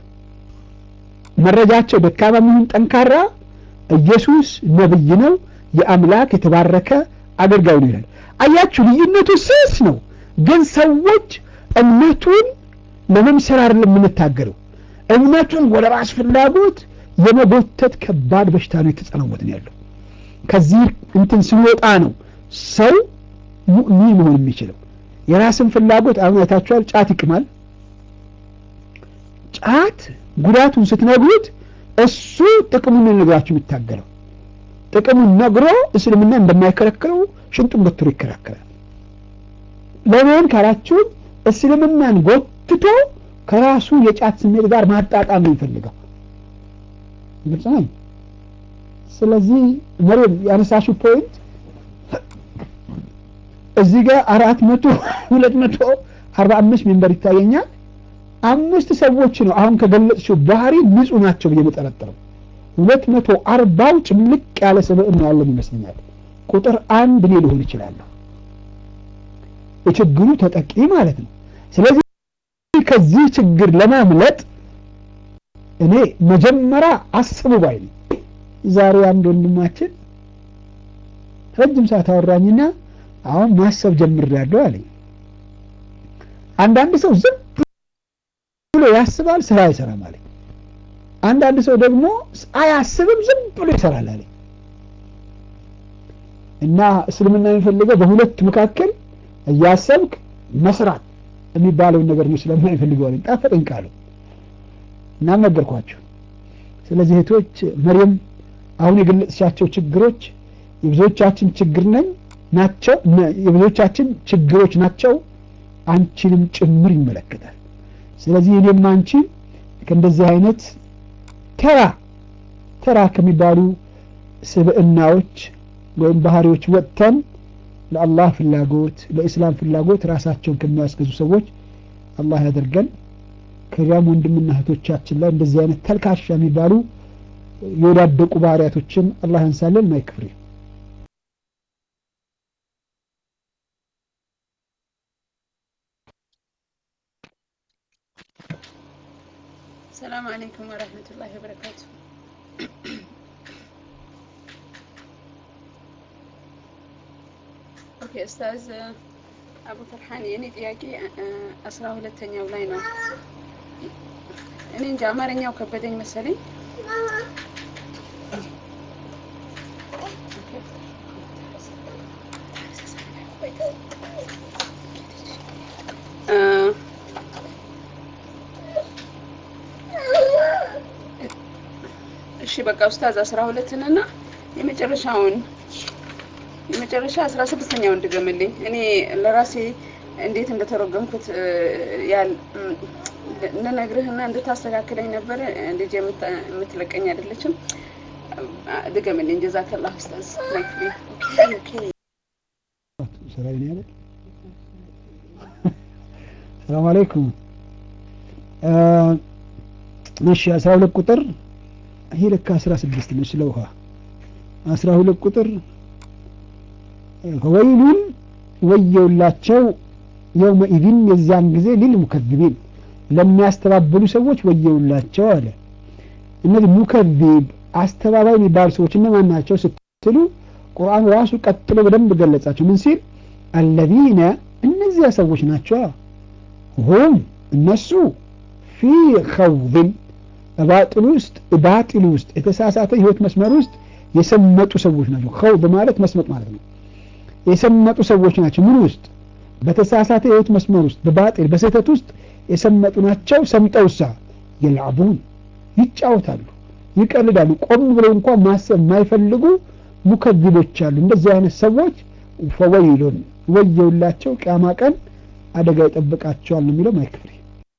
መረጃቸው ደካማ የሚሆን ጠንካራ ኢየሱስ ነብይ ነው የአምላክ የተባረከ አገልጋይ ነው ይላል አያችሁ ልዩነቱ ስስ ነው ግን ሰዎች እምነቱን ለመምሰል አይደለም የምንታገለው እምነቱን ወደ ራስ ፍላጎት የመጎተት ከባድ በሽታ ነው የተጸናወትን ያለው ከዚህ እንትን ስንወጣ ነው ሰው ሙእሚን መሆን የሚችለው የራስን ፍላጎት አሁን አይታችኋል ጫት ይቅማል ጫት ጉዳቱን ስትነግሩት እሱ ጥቅሙን ነግራችሁ የሚታገለው ጥቅሙን ነግሮ እስልምና እንደማይከለክለው ሽንጡን ገትሮ ይከራከራል ለምን ካላችሁን እስልምናን ጎትቶ ከራሱ የጫት ስሜት ጋር ማጣጣም ነው የሚፈልገው ግልጽ ነው ስለዚህ መሬም ያነሳሽው ፖይንት እዚህ ጋር አራት መቶ ሁለት መቶ አርባ አምስት ሜምበር ይታየኛል አምስት ሰዎች ነው አሁን ከገለጽሽው ባህሪ ንጹህ ናቸው ብዬ መጠረጥረው ሁለት መቶ አርባው ጭምልቅ ያለ ስብዕና ያለን ይመስለኛል ቁጥር አንድ እኔ ሊሆን ይችላለሁ የችግሩ ተጠቂ ማለት ነው ስለዚህ ከዚህ ችግር ለማምለጥ እኔ መጀመሪያ አስቡ ባይ ነኝ ዛሬ አንድ ወንድማችን ረጅም ሰዓት አወራኝና አሁን ማሰብ ጀምሬያለሁ አለኝ አንዳንድ ሰው ዝም ብሎ ያስባል ስራ አይሰራም አለኝ አንዳንድ ሰው ደግሞ አያስብም ዝም ብሎ ይሰራል አለኝ እና እስልምና የሚፈልገው በሁለት መካከል እያሰብክ መስራት የሚባለውን ነገር ነው ስለማይፈልገው አለኝ ጣፈጠኝ ቃሉ እናም ነገርኳቸው ስለዚህ እህቶች መሪም አሁን የገለጽሻቸው ችግሮች የብዙዎቻችን ችግር ነኝ ናቸው የብዙዎቻችን ችግሮች ናቸው አንቺንም ጭምር ይመለከታል ስለዚህ እኔም አንቺ ከእንደዚህ አይነት ተራ ተራ ከሚባሉ ስብዕናዎች ወይም ባህሪዎች ወጥተን ለአላህ ፍላጎት ለኢስላም ፍላጎት ራሳቸውን ከሚያስገዙ ሰዎች አላህ ያደርገን ከዚያም ወንድምና እህቶቻችን ላይ እንደዚህ አይነት ተልካሻ የሚባሉ የወዳደቁ ባህሪያቶችን አላህ ያንሳለን ማይክፍሬ السلام عليكم ورحمة الله وبركاته ኦኬ ኡስታዝ አቡ ፈርሃን የኔ ጥያቄ አስራ ሁለተኛው ላይ ነው። እኔ እንጃ አማርኛው ከበደኝ መሰለኝ። በቃ ኡስታዝ አስራ ሁለትን እና የመጨረሻውን የመጨረሻ አስራ ስድስተኛውን ድገምልኝ። እኔ ለራሴ እንዴት እንደተረጎምኩት እ፣ ያል እም፣ ልነግርህና እንድታስተካክለኝ ነበረ። ልጅ የምታ- የምትለቀኝ አይደለችም። አ፣ ድገምልኝ። ጀዛከላህ ኡስታዝ። ላይክ ሚ ኦኬ ኦኬ ሰላም ነው ያለ ሰላም አለይኩም አ እሺ 12 ቁጥር ይሄ ልክ 16 ነው ስለ ውሃ 12 ቁጥር ወይሉን ወየውላቸው የውመኢዝን የዚያን ጊዜ ሊልሙከዚቢን ለሚያስተባብሉ ሰዎች ወየውላቸው አለ እነዚህ ሙከዚብ አስተባባይ የሚባሉ ሰዎች እነማን ናቸው ስትሉ ቁርአን ራሱ ቀጥሎ በደንብ ገለጻቸው ምን ሲል አለዚነ እነዚያ ሰዎች ናቸው ሁም እነሱ ፊ ኸውድን ባጢል ውስጥ ባጢል ውስጥ የተሳሳተ ህይወት መስመር ውስጥ የሰመጡ ሰዎች ናቸው ኸውድ ማለት መስመጥ ማለት ነው የሰመጡ ሰዎች ናቸው ምን ውስጥ በተሳሳተ የህይወት መስመር ውስጥ በባጢል በስህተት ውስጥ የሰመጡ ናቸው ሰምጠውሳ የልዓቡን ይጫወታሉ ይቀልዳሉ ቆም ብለው እንኳን ማሰብ የማይፈልጉ ሙከዚቦች አሉ እንደዚህ አይነት ሰዎች ፈወይሉን ወየውላቸው ቅያማ ቀን አደጋ ይጠብቃቸዋል ነው የሚለው ማይክፍሪ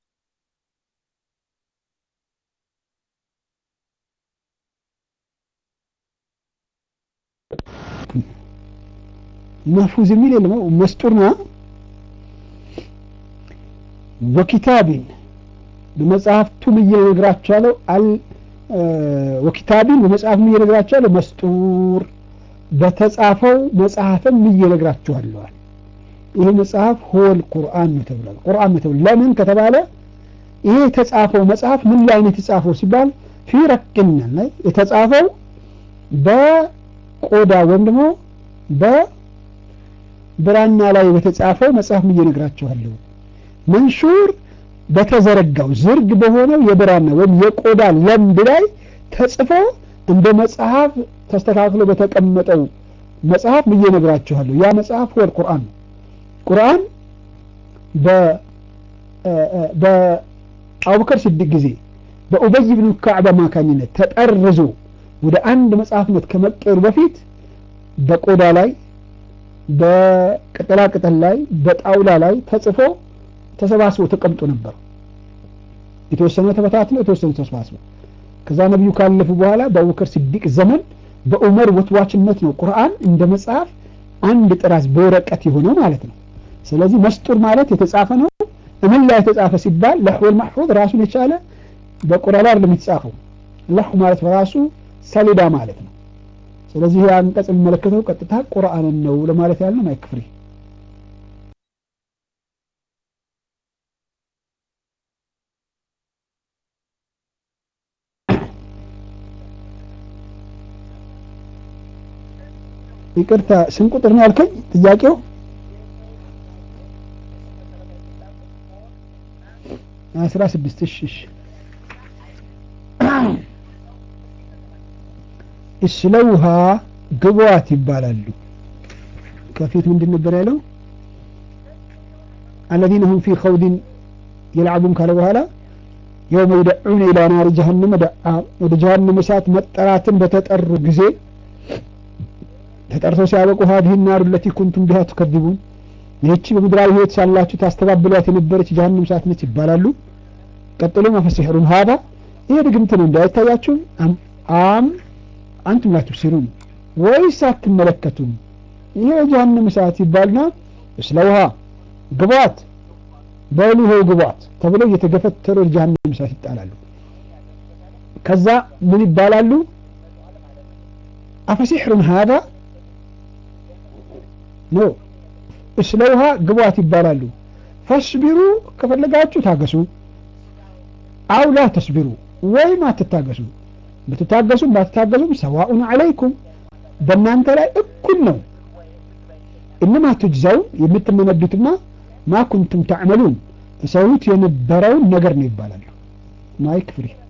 መፉዝ የሚል የለም መስጡርና ወኪታቢን በመጽሐፍቱም እየነግራቸዋለሁ አል ወኪታቢን በመጽሐፍም እየነግራቸዋለሁ መስጡር በተጻፈው መጽሐፍም እየነግራችኋለዋል ይሄ መጽሐፍ ሆል ቁርአን ነው ተብሏል ቁርአን ነው ተብሏል ለምን ከተባለ ይሄ የተጻፈው መጽሐፍ ምን ላይ ነው የተጻፈው ሲባል ፊ ረቅን ላይ የተጻፈው በቆዳ ወይም ደግሞ በብራና ላይ በተጻፈው መጽሐፍ እየነግራችኋለሁ መንሹር በተዘረጋው ዝርግ በሆነው የብራና ወይም የቆዳ ለምድ ላይ ተጽፎ እንደ መጽሐፍ ተስተካክሎ በተቀመጠው መጽሐፍ ብዬ ነግራችኋለሁ ያ መጽሐፍ ወል ቁርአን ነው ቁርአን በአቡበከር ሲዲቅ ጊዜ በኡበይ ብኑ ካዕብ አማካኝነት ተጠርዞ ወደ አንድ መጽሐፍነት ከመቀየሩ በፊት በቆዳ ላይ በቅጠላቅጠል ላይ በጣውላ ላይ ተጽፎ ተሰባስቦ ተቀምጦ ነበር የተወሰነ ተበታትኖ የተወሰነ ተሰባስቦ ከዛ ነቢዩ ካለፉ በኋላ በአቡበከር ሲዲቅ ዘመን በዑመር ወትዋችነት ነው ቁርአን እንደ መጽሐፍ አንድ ጥራዝ በወረቀት የሆነው ማለት ነው ስለዚህ መስጡር ማለት የተጻፈ ነው እምን ላይ የተጻፈ ሲባል ለሕወል ማሕፉዝ ራሱን የቻለ በቆዳ ላይ አይደለም የተጻፈው ለሑ ማለት በራሱ ሰሌዳ ማለት ነው ስለዚህ ይህ አንቀጽ የሚመለከተው ቀጥታ ቁርአንን ነው ለማለት ያለው ማይክፍሪ ይቅርታ ስንት ቁጥር ነው ያልከኝ ጥያቄው አስራ ስድስት እሺ እሺ እስለውሃ ግቧት ይባላሉ ከፊት ምንድን ነበር ያለው አለዚነ ሁም ፊ ኸውድን የልዓቡን ካለ በኋላ የውመ ይደዑነ ኢላ ናሪ ጀሀነመ ደዓ ወደ ጀሀነም እሳት መጠራትን በተጠሩ ጊዜ ተጠርተው ሲያበቁ ሀዲህ ናሩ ለቲ ኩንቱም ቢሃ ትከዚቡን ይህቺ በምድራዊ ህይወት ሳላችሁ ታስተባብሏት የነበረች ጀሀነም እሳት ነች ይባላሉ ቀጥሎ መፈሲሕሩን ሀዳ ይሄ ድግምት ነው እንዳይታያችሁም አም አንቱም ላ ትብሲሩን ወይስ አትመለከቱም ይሄ የጀሀነም እሳት ይባልና እስለውሃ ግቧት በሉ ይኸው ግቧት ተብለው እየተገፈተሩ የጀሀነም እሳት ይጣላሉ ከዛ ምን ይባላሉ አፈሲሕሩን ሀዳ ኖ እስለውሃ ግቧት ይባላሉ ፈስቢሩ ከፈለጋችሁ ታገሱ አው ላ ተስቢሩ ወይም አትታገሱ ብትታገሱም ባትታገሱም ሰዋኡን አለይኩም በእናንተ ላይ እኩል ነው እነማ ትጅዘውን የምትመነዱትና ማ ኩንቱም ተዕመሉን ተሰሩት የነበረውን ነገር ነው ይባላሉ ማይክ ፍሪ